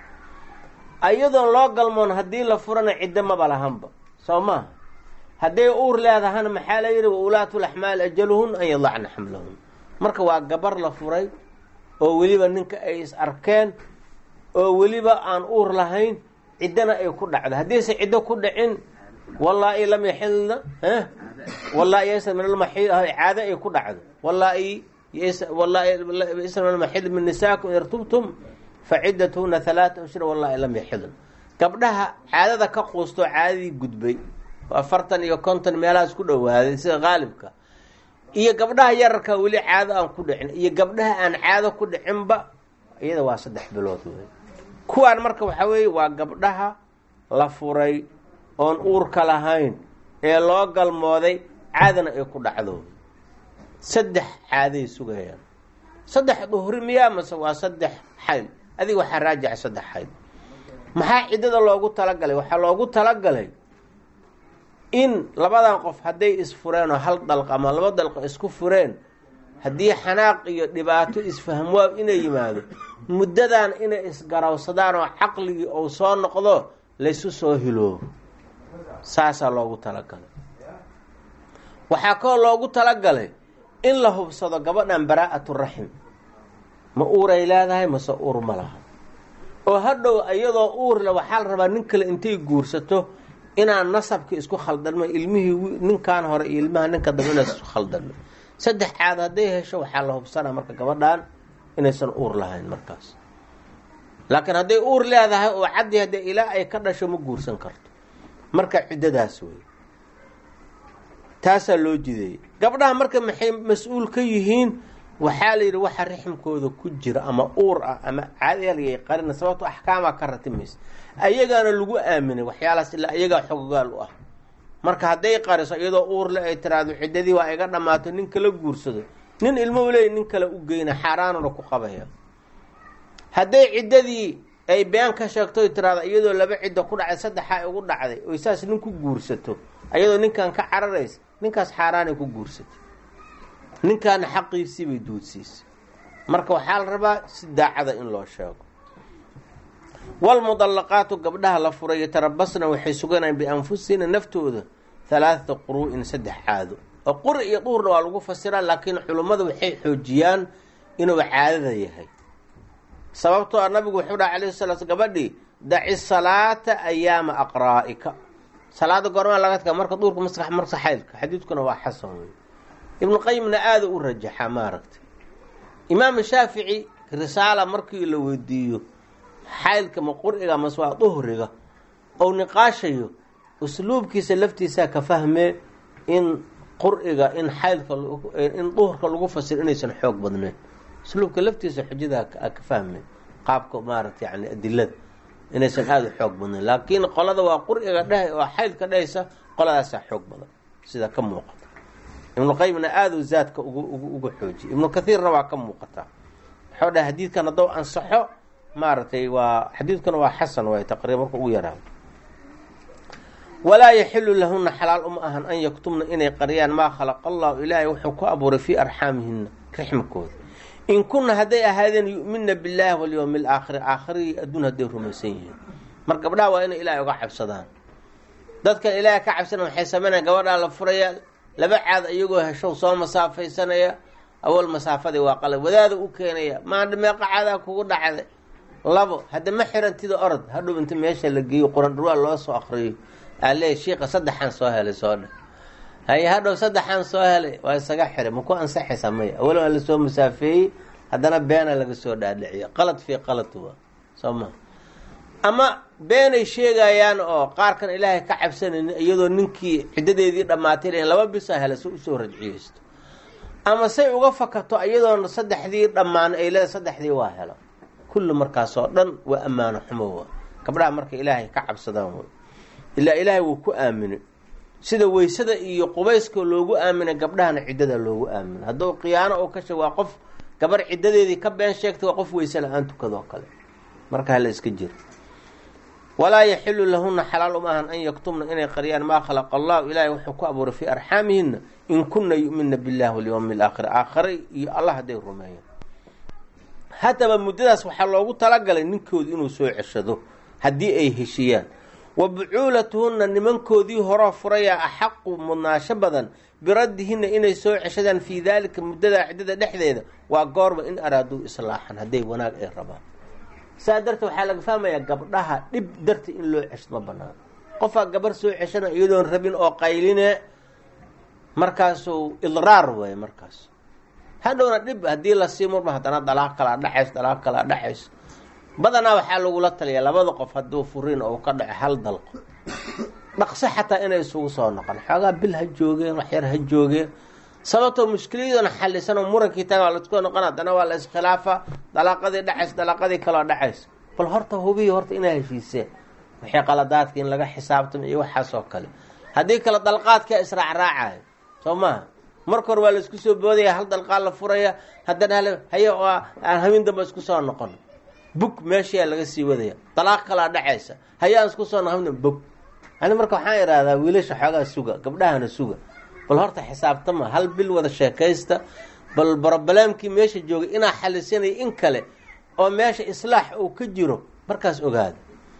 iyadoon loo galmoon haddii la furana ciddo maba lahanba soo maaha hadday uur leedahana maxaa la yidhi wa ulaatu laxmaal ajaluhun an yadacna xamlahun marka waa gabar la furay oo weliba ninka ay is arkeen oo weliba aan uur lahayn ciddana ay ku dhacdo haddiise ciddo ku dhicin wallaa-i lam yaxilna wallaa yasa min almaxiid caado ay ku dhacdo wallaa-i wallaa-isna min almaxiid min nisaakum in irtubtum fa ciddatuhuna halaata ashhur wallaa-i lam yaxilna gabdhaha caadada ka quustoo caadadii gudbay oo afartan iyo konton meelahaas ku dhowaaday sida qaalibka iyo gabdhaha yararka weli caado aan ku dhicin iyo gabdhaha aan caado ku dhicinba iyada waa saddex bilood wey kuwaan marka waxaa weeye waa gabdhaha la furay oon uurka lahayn ee loo galmooday caadana ay ku dhacdo saddex caaday sugayaan saddex duhri miyaa mase waa saddex xayd adiga waxaa raajica saddex xayd maxaa ciddada loogu talagalay waxaa loogu talagalay in labadan qof hadday isfureen oo hal dalq ama laba dalqo isku fureen haddii xanaaq iyo dhibaato isfahmwaa inay yimaado muddadan inay isgarawsadaan oo caqligii uu soo noqdo laysu soo hiloobo saasaa loogu talagalay waxaa kaloo loogu talagalay in la hubsado gabadhan baraa'atu raxim ma uuray leedahay mase uur ma laha oo hadhow iyadoo uurle waxaa la rabaa nin kale intay guursato inaan nasabka isku khaldanma ilmihii ninkan hore iyo ilmaha ninka dambe inaas isku khaldanma saddex caad hadday hesho waxaa la hubsanaa marka gabadhan inaysan uur lahayn markaas laakiin hadday uur leedahay oo caddi haddee ilaa ay ka dhasho ma guursan karto marka ciddadaas wey taasaa loo jideeyey gabdhaha marka maxay mas-uul ka yihiin waxaa la yidhi waxa riximkooda ku jira ama uur ah ama caadalay qarina sababto axkaamaa ka ratimaysa ayagaana lagu aaminay waxyaalahaas ilaa iyagaa xogogaal u ah marka hadday qariso iyadoo uurle ay tiraahdo ciddadii waa iga dhammaato nin kala guursado nin ilmo leey nin kale u geyna xaaraanuna ku qabaya hadday ciddadii ay been ka sheegto tiraahdo iyadoo laba ciddo ku dhacday saddexaa ugu dhacday oy saas nin ku guursato ayadoo ninkan ka cararaysa ninkaas xaaraanay ku guursatay ninkaana xaqiisii bay duudsiisay marka waxaa la rabaa si daacada in loo sheego walmudallaqaatu gabdhaha la furay yatarabasna waxay suganayaan bianfusihina naftooda halaaata quruu'in saddex caado oo quri iyo duhurna waa lagu fasiraa laakiin culummadu waxay xoojiyaan inuu caadada yahay sababtoo nabigu wuxuu dhaha alayhi salaa gabadhii daci salaata ayaama aqraa'ika salaada goormaa laga taga marka duurka maskax marka xaydka xadiidkuna waa xasan wey ibnu qayimna aada u rajaxaa maaragtay imaam shaafici risaala markii la weydiiyo xaydka ma quriga mase waa duhriga ou niqaashayo usluubkiisa laftiisaa ka fahmee in quriga in xaydka in duhurka lagu fasiro inaysan xoog badneyn usluubka laftiisa xujadaa ka fahmee qaabka maaragta yani adilada inaysan aada u xoog badnayn laakiin qolada waa quriga dheh oo xaydka dhehaysa qoladaasaa xoog badan sida ka muuqata ibnu qayimna aada u zaadka ugu uga xoojiya ibnu kathiirna waa ka muuqataa waxau dhahay xadiidkan haddou ansaxo maaragtay waa xadiidkuna waa xasan waay taqriiba marka ugu yaraado walaa yaxilu lahuna xalaal uma ahan an yaktumna inay qariyaan maa khalaqa allahu ilaahay wuxuu ku abuuray fii arxaamihina rixmkooda in kunna hadday ahaadeen yu'minna billaahi walyowmi alaakhiri aakhirigii adduun hadday rumaysan yihiin mar gabdhaha waa inay ilaahay uga cabsadaan dadkan ilaahay ka cabsana waxay sameynaya gabadhaa la furaya laba caad iyagoo heshow soo masaafaysanaya awal masaafadii waa qalab wadaada u keenaya maandha meeqa caadaa kugu dhacday labo hadda ma xirantida orod hadhow inta meesha la geeyo quran dhurwaa loo soo akriyo aaleey shiika saddexaan soo helay soo dhe haye hadhow saddexaan soo helay waa isaga xiray maku ansaxaysaa maya awala waa lasoo masaafeeyey haddana beena laga soo dhaadhiciyo qalad fii qalad waa soo maa ama beenay sheegayaan oo qaarkan ilaahay ka cabsanaynin iyadoo ninkii ciddadeedii dhammaatay lahin laba bisa hela si usoo rajciyeysto ama say uga fakato iyadoona saddexdii dhammaan ay leeda saddexdii waa helo kulli markaasoo dhan waa ammaano xumo wa gabdhaha marka ilaahay ka cabsadaan wey ilaa ilaahay wuu ku aaminay sida weysada iyo qubayska loogu aaminay gabdhahana ciddada loogu aaminay hadduu khiyaano oo ka sheeg waa qof gabar ciddadeedii ka been sheegtay waa qof weyse la-aan tukadoo kale marka hala iska jiro walaa yaxilu lahuna xalaal uma ahan an yaktumna inay qariyaan maa khalaqa allahu ilaahay wuxuu ku abuuray fii arxaamihina in kunna yu'minna billahi walyawmi alaakhir aakhare iyo allah hadday rumeeyaan haddaba muddadaas waxaa loogu talagalay ninkoodu inuu soo ceshado haddii ay heshiyaan wa bucuulatuhunna nimankoodii horoo furayaa axaqu mudnaasho badan biraddihinna inay soo ceshadaan fii daalika muddadaa ciddada dhexdeeda waa goorba in araaduu islaaxan hadday wanaag ay rabaan saa darteed waxaa laga fahmayaa gabdhaha dhib darti in loo cesho ma banaano qofaa gabar soo ceshana iyadoon rabin oo qayline markaasuu idraar weeye markaas hadhowna dhib haddii lasii murma haddana dalaaq kalaa dhacays dalaaq kalaa dhacays badanaa waxaa lagula taliyaa labada qof hadduu furiin oo ka dhaco hal dalqo dhaqso xataa inay isugu soo noqon xoogaa bil ha joogeen waxyar ha joogeen sababtoo mushkiladana xalisan oo murankii taga waa laisku noqon haddana waa la iskhilaafa dalaaqadii dhacays dalaaqadii kaloo dhacays bal horta hubiyi horta inaa heshiiseen waxay qaladaadka in laga xisaabtamo iyo waxaas oo kale haddii kale dalqaadkaa israacraacayo soo maaha marka hore waa la isku soo boodaya hal dalqaad la furaya haddana hal haye oo aan habeen damba isku soo noqon bug meeshayaa laga sii wadaya dalaaq kalaa dhacaysa haye aan isku soo noqon bog ani marka waxaan idhahdaa wiilasha xoogaa suga gabdhahana suga bal horta xisaabtama hal bil wada sheekaysta bal brobalaamkii meesha joogay inaa xalisanaya in kale oo meesha islaax uu ka jiro markaas ogaada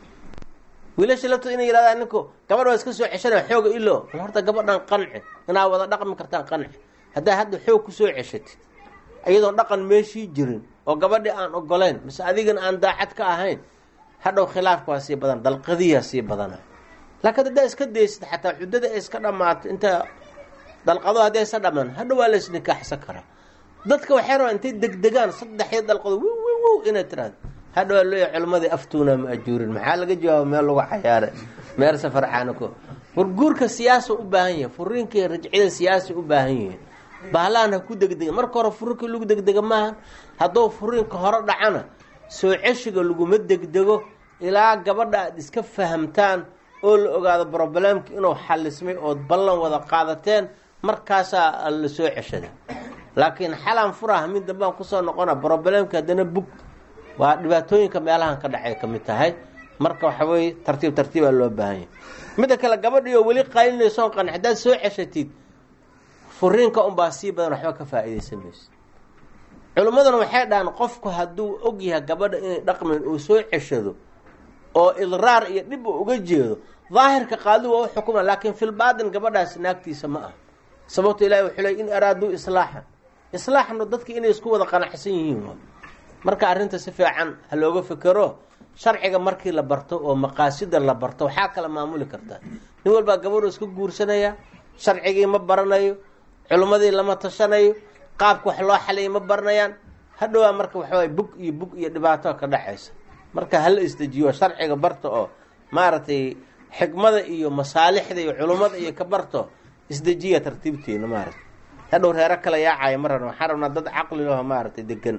wiilasha laftooda inay yidhahdaan ninku gabadh waa iska soo ceshanaya xooga ilo bal horta gabadhan qanci inaa wada dhaqmi kartaan qanci haddaa hadda xoog ku soo ceshatid iyadoon dhaqan meeshii jirin oo gabadhii aan ogolayn mise adigana aan daacad ka ahayn hadhow khilaafka waa sii badan dalqadiyaa sii badana laakiin haddaa iska daysid xataa xuddada ay iska dhammaato inta dalqado haddii aysa dhammaan hadhow waa la isnikaaxsan karaa dadka waxay rabaan intay degdegaan saddexii dalqado wi wi wow inay tiraado hadhow waa leeyahay culimadii aftuuna ma ajuurin maxaa laga jawaaba meel lagu cayaaray meel safar caanako war guurka siyaasa u baahan yahay furiinkai rajcida siyaasa u baahan yihiin bahlaan ha ku degdega marka hore furiinka lagu degdega maaha hadduu furiinka hore dhacana soo ceshiga laguma degdego ilaa gabadha aad iska fahamtaan oo la ogaado broblemki inuu xalismay ood ballan wada qaadateen markaasaa la soo ceshada laakiin xalaan furaha mid dambaan kusoo noqona broblemki haddana bug waa dhibaatooyinka meelahan ka dhacay ka mid tahay marka waxa weye tartiib tartiibaa loo baahan yahay midda kale gabadhiioo weli qaylinaysoon qanci haddaad soo ceshatid furiinka unbaa sii badan waxba ka faa-iidaysan mayso culimmaduna waxay dhahaan qofku hadduu og yahay gabadha inay dhaqmayn uu soo ceshado oo idraar iyo dhib uu uga jeedo daahirka qaadi waa u xukuma laakiin filbaatin gabadhaas naagtiisa ma ah sababto ilahi wuxuu ley in araaduu islaaxan islaaxna dadka inay isku wada qanacsan yihiin waa marka arrinta si fiican ha looga fekero sharciga markii la barto oo maqaasida la barto waxaa kala maamuli kartaa nin walbaa gabadhu iska guursanaya sharcigii ma baranayo culimmadii lama tashanayo qaabka wax loo xaliyay ma baranayaan hadhowaa marka waxawaay bug iyo bug iyo dhibaato ka dhacaysa marka hala isdejiyo sharciga barta oo maaragtay xikmada iyo masaalixda iyo culummada iyo ka barto isdejiya tartiibteena maaragtay hadhow reero kala yaacaya ma rabna waxaan rabnaa dad caqli laho maaragtay degan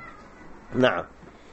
nacam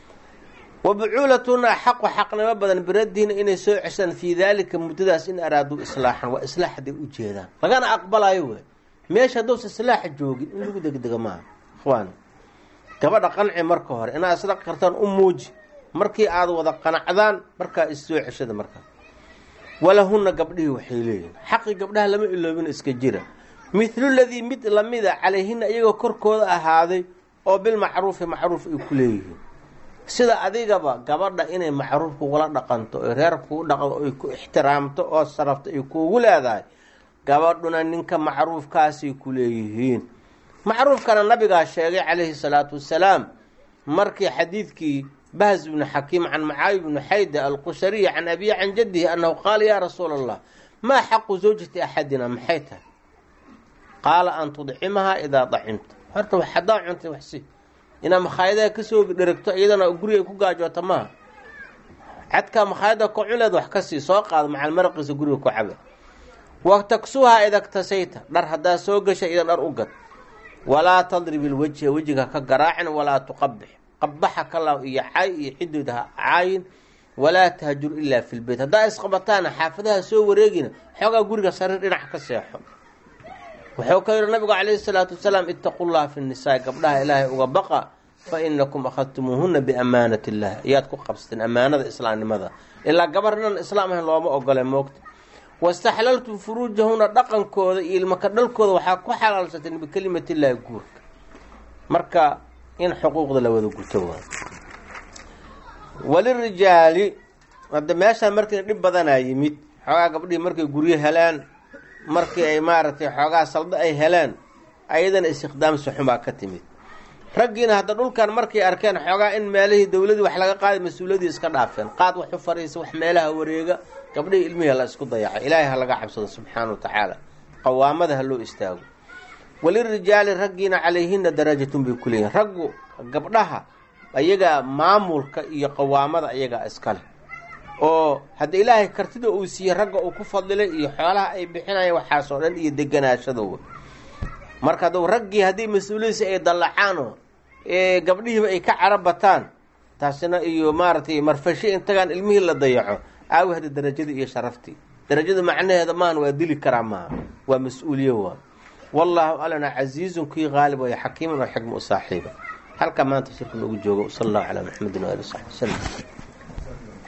wa bucuulatuna axaqu xaqnimo badan biraddiina inay soo ceshaan fii daalika muddadaas in araaduu islaaxan waa islaax hadday u jeedaan lagana aqbalayo wey meesha hadduusa islaaxa joogin in lagu degdega maaha ikhwaan gabadha qanci marka hore inaad isla kartaan u muuji markii aad wada qanacdaan markaa issoo ceshada markaa walahunna gabdhihii waxay leeyihin xaqii gabdhaha lama iloobin iska jira mithlu ladii mid lamida calayhina iyagoo korkooda ahaaday oo bilmacruufi macruuf ay ku leeyihiin sida adigaba gabadha inay macruuf kugula dhaqanto oy reer kugu dhaqdo oy ku ixtiraamto oo sarafto ay kuugu leedahay gabadhuna ninka macruufkaasay ku leeyihiin macruufkana nabigaa sheegay calayhi salaatu wasalaam markii xadiidkii bahz bnu xakiim can macaawi bnu xayda alqushariy can abiyi can jaddihi annahu qaala yaa rasuula allah maa xaqu zawjati axadina maxay tahay qaala an tudcimahaa idaa dacimta horta wax haddaa cuntay waxsi inaa makhaayadaha kasoo dheragto iyadana guriga ku gaajoota maaha cadkaa makhaayada ka culeed wax ka sii soo qaado macal maraqiisa guriga ku caba wa taksuhaa idagtasayta dhar haddaa soo gasha idan dhar u gad walaa tadrib ilwejha wejiga ka garaacin walaa tuqabix qabaxa kala iyo cay iyo cidooda ha caayin walaa tahjur ilaa fi lbeyt haddaa isqabataana xaafadaha soo wareegina xoogaa guriga sariir dhinac ka seexo wuxuu ka yihi nabigu calayhi salaatu wasalaam itaqu llaha fi nisaa gabdhaha ilaahay uga baqa fa inakum akhadtumuuhuna biamaanat illah ayaad ku qabsateen ammaanada islaamnimada ilaa gabar inan islaam ahayn looma ogole moogta wastaxlaltum furuujahuna dhaqankooda iyo ilmaka dhalkooda waxaa ku xalaalsateen bikelimatillahi guurka marka in xuquuqda la wada guto waa walirijaali hadda meeshaan markii dhib badanaa yimid xoogaa gabdhihii markay guryo helaan markii ay maaragtay xoogaa saldo ay heleen ayadana istiqdaamsi xumaa ka timid raggiina hadda dhulkan markay arkeen xoogaa in meelihii dowladii wax laga qaaday mas-uuladii iska dhaafeen qaad wax u fariisa wax meelaha wareega gabdhihii ilmihii la isku dayacay ilaahay ha laga cabsado subxaana wa tacaala qawaamada ha loo istaago walirijaali raggiina calayhina darajatun bay kuleeyihin raggu gabdhaha ayagaa maamulka iyo qawaamada ayagaa iskale oo hadda ilaahay kartida uu siiyey ragga uu ku fadilay iyo xoolaha ay bixinayaan waxaasoo dhan iyo deganaashadooda marka hadduu raggii haddii mas-uuliyadiisi ay dallacaanoo gabdhihiiba ay ka cara bataan taasina iyo maaragtay marfasho intagaan ilmihii la dayaco aawi hadda darajadii iyo sharaftii darajada macnaheeda maahan waa dili karaa maaha waa mas-uuliye waa wallaahu alana casiizun kii qaalib waya xakiiman oo xikma u saaxiiba halkaa maanta shirka noogu joogo sala allahu calaa maxamedin waali saxbi wasalam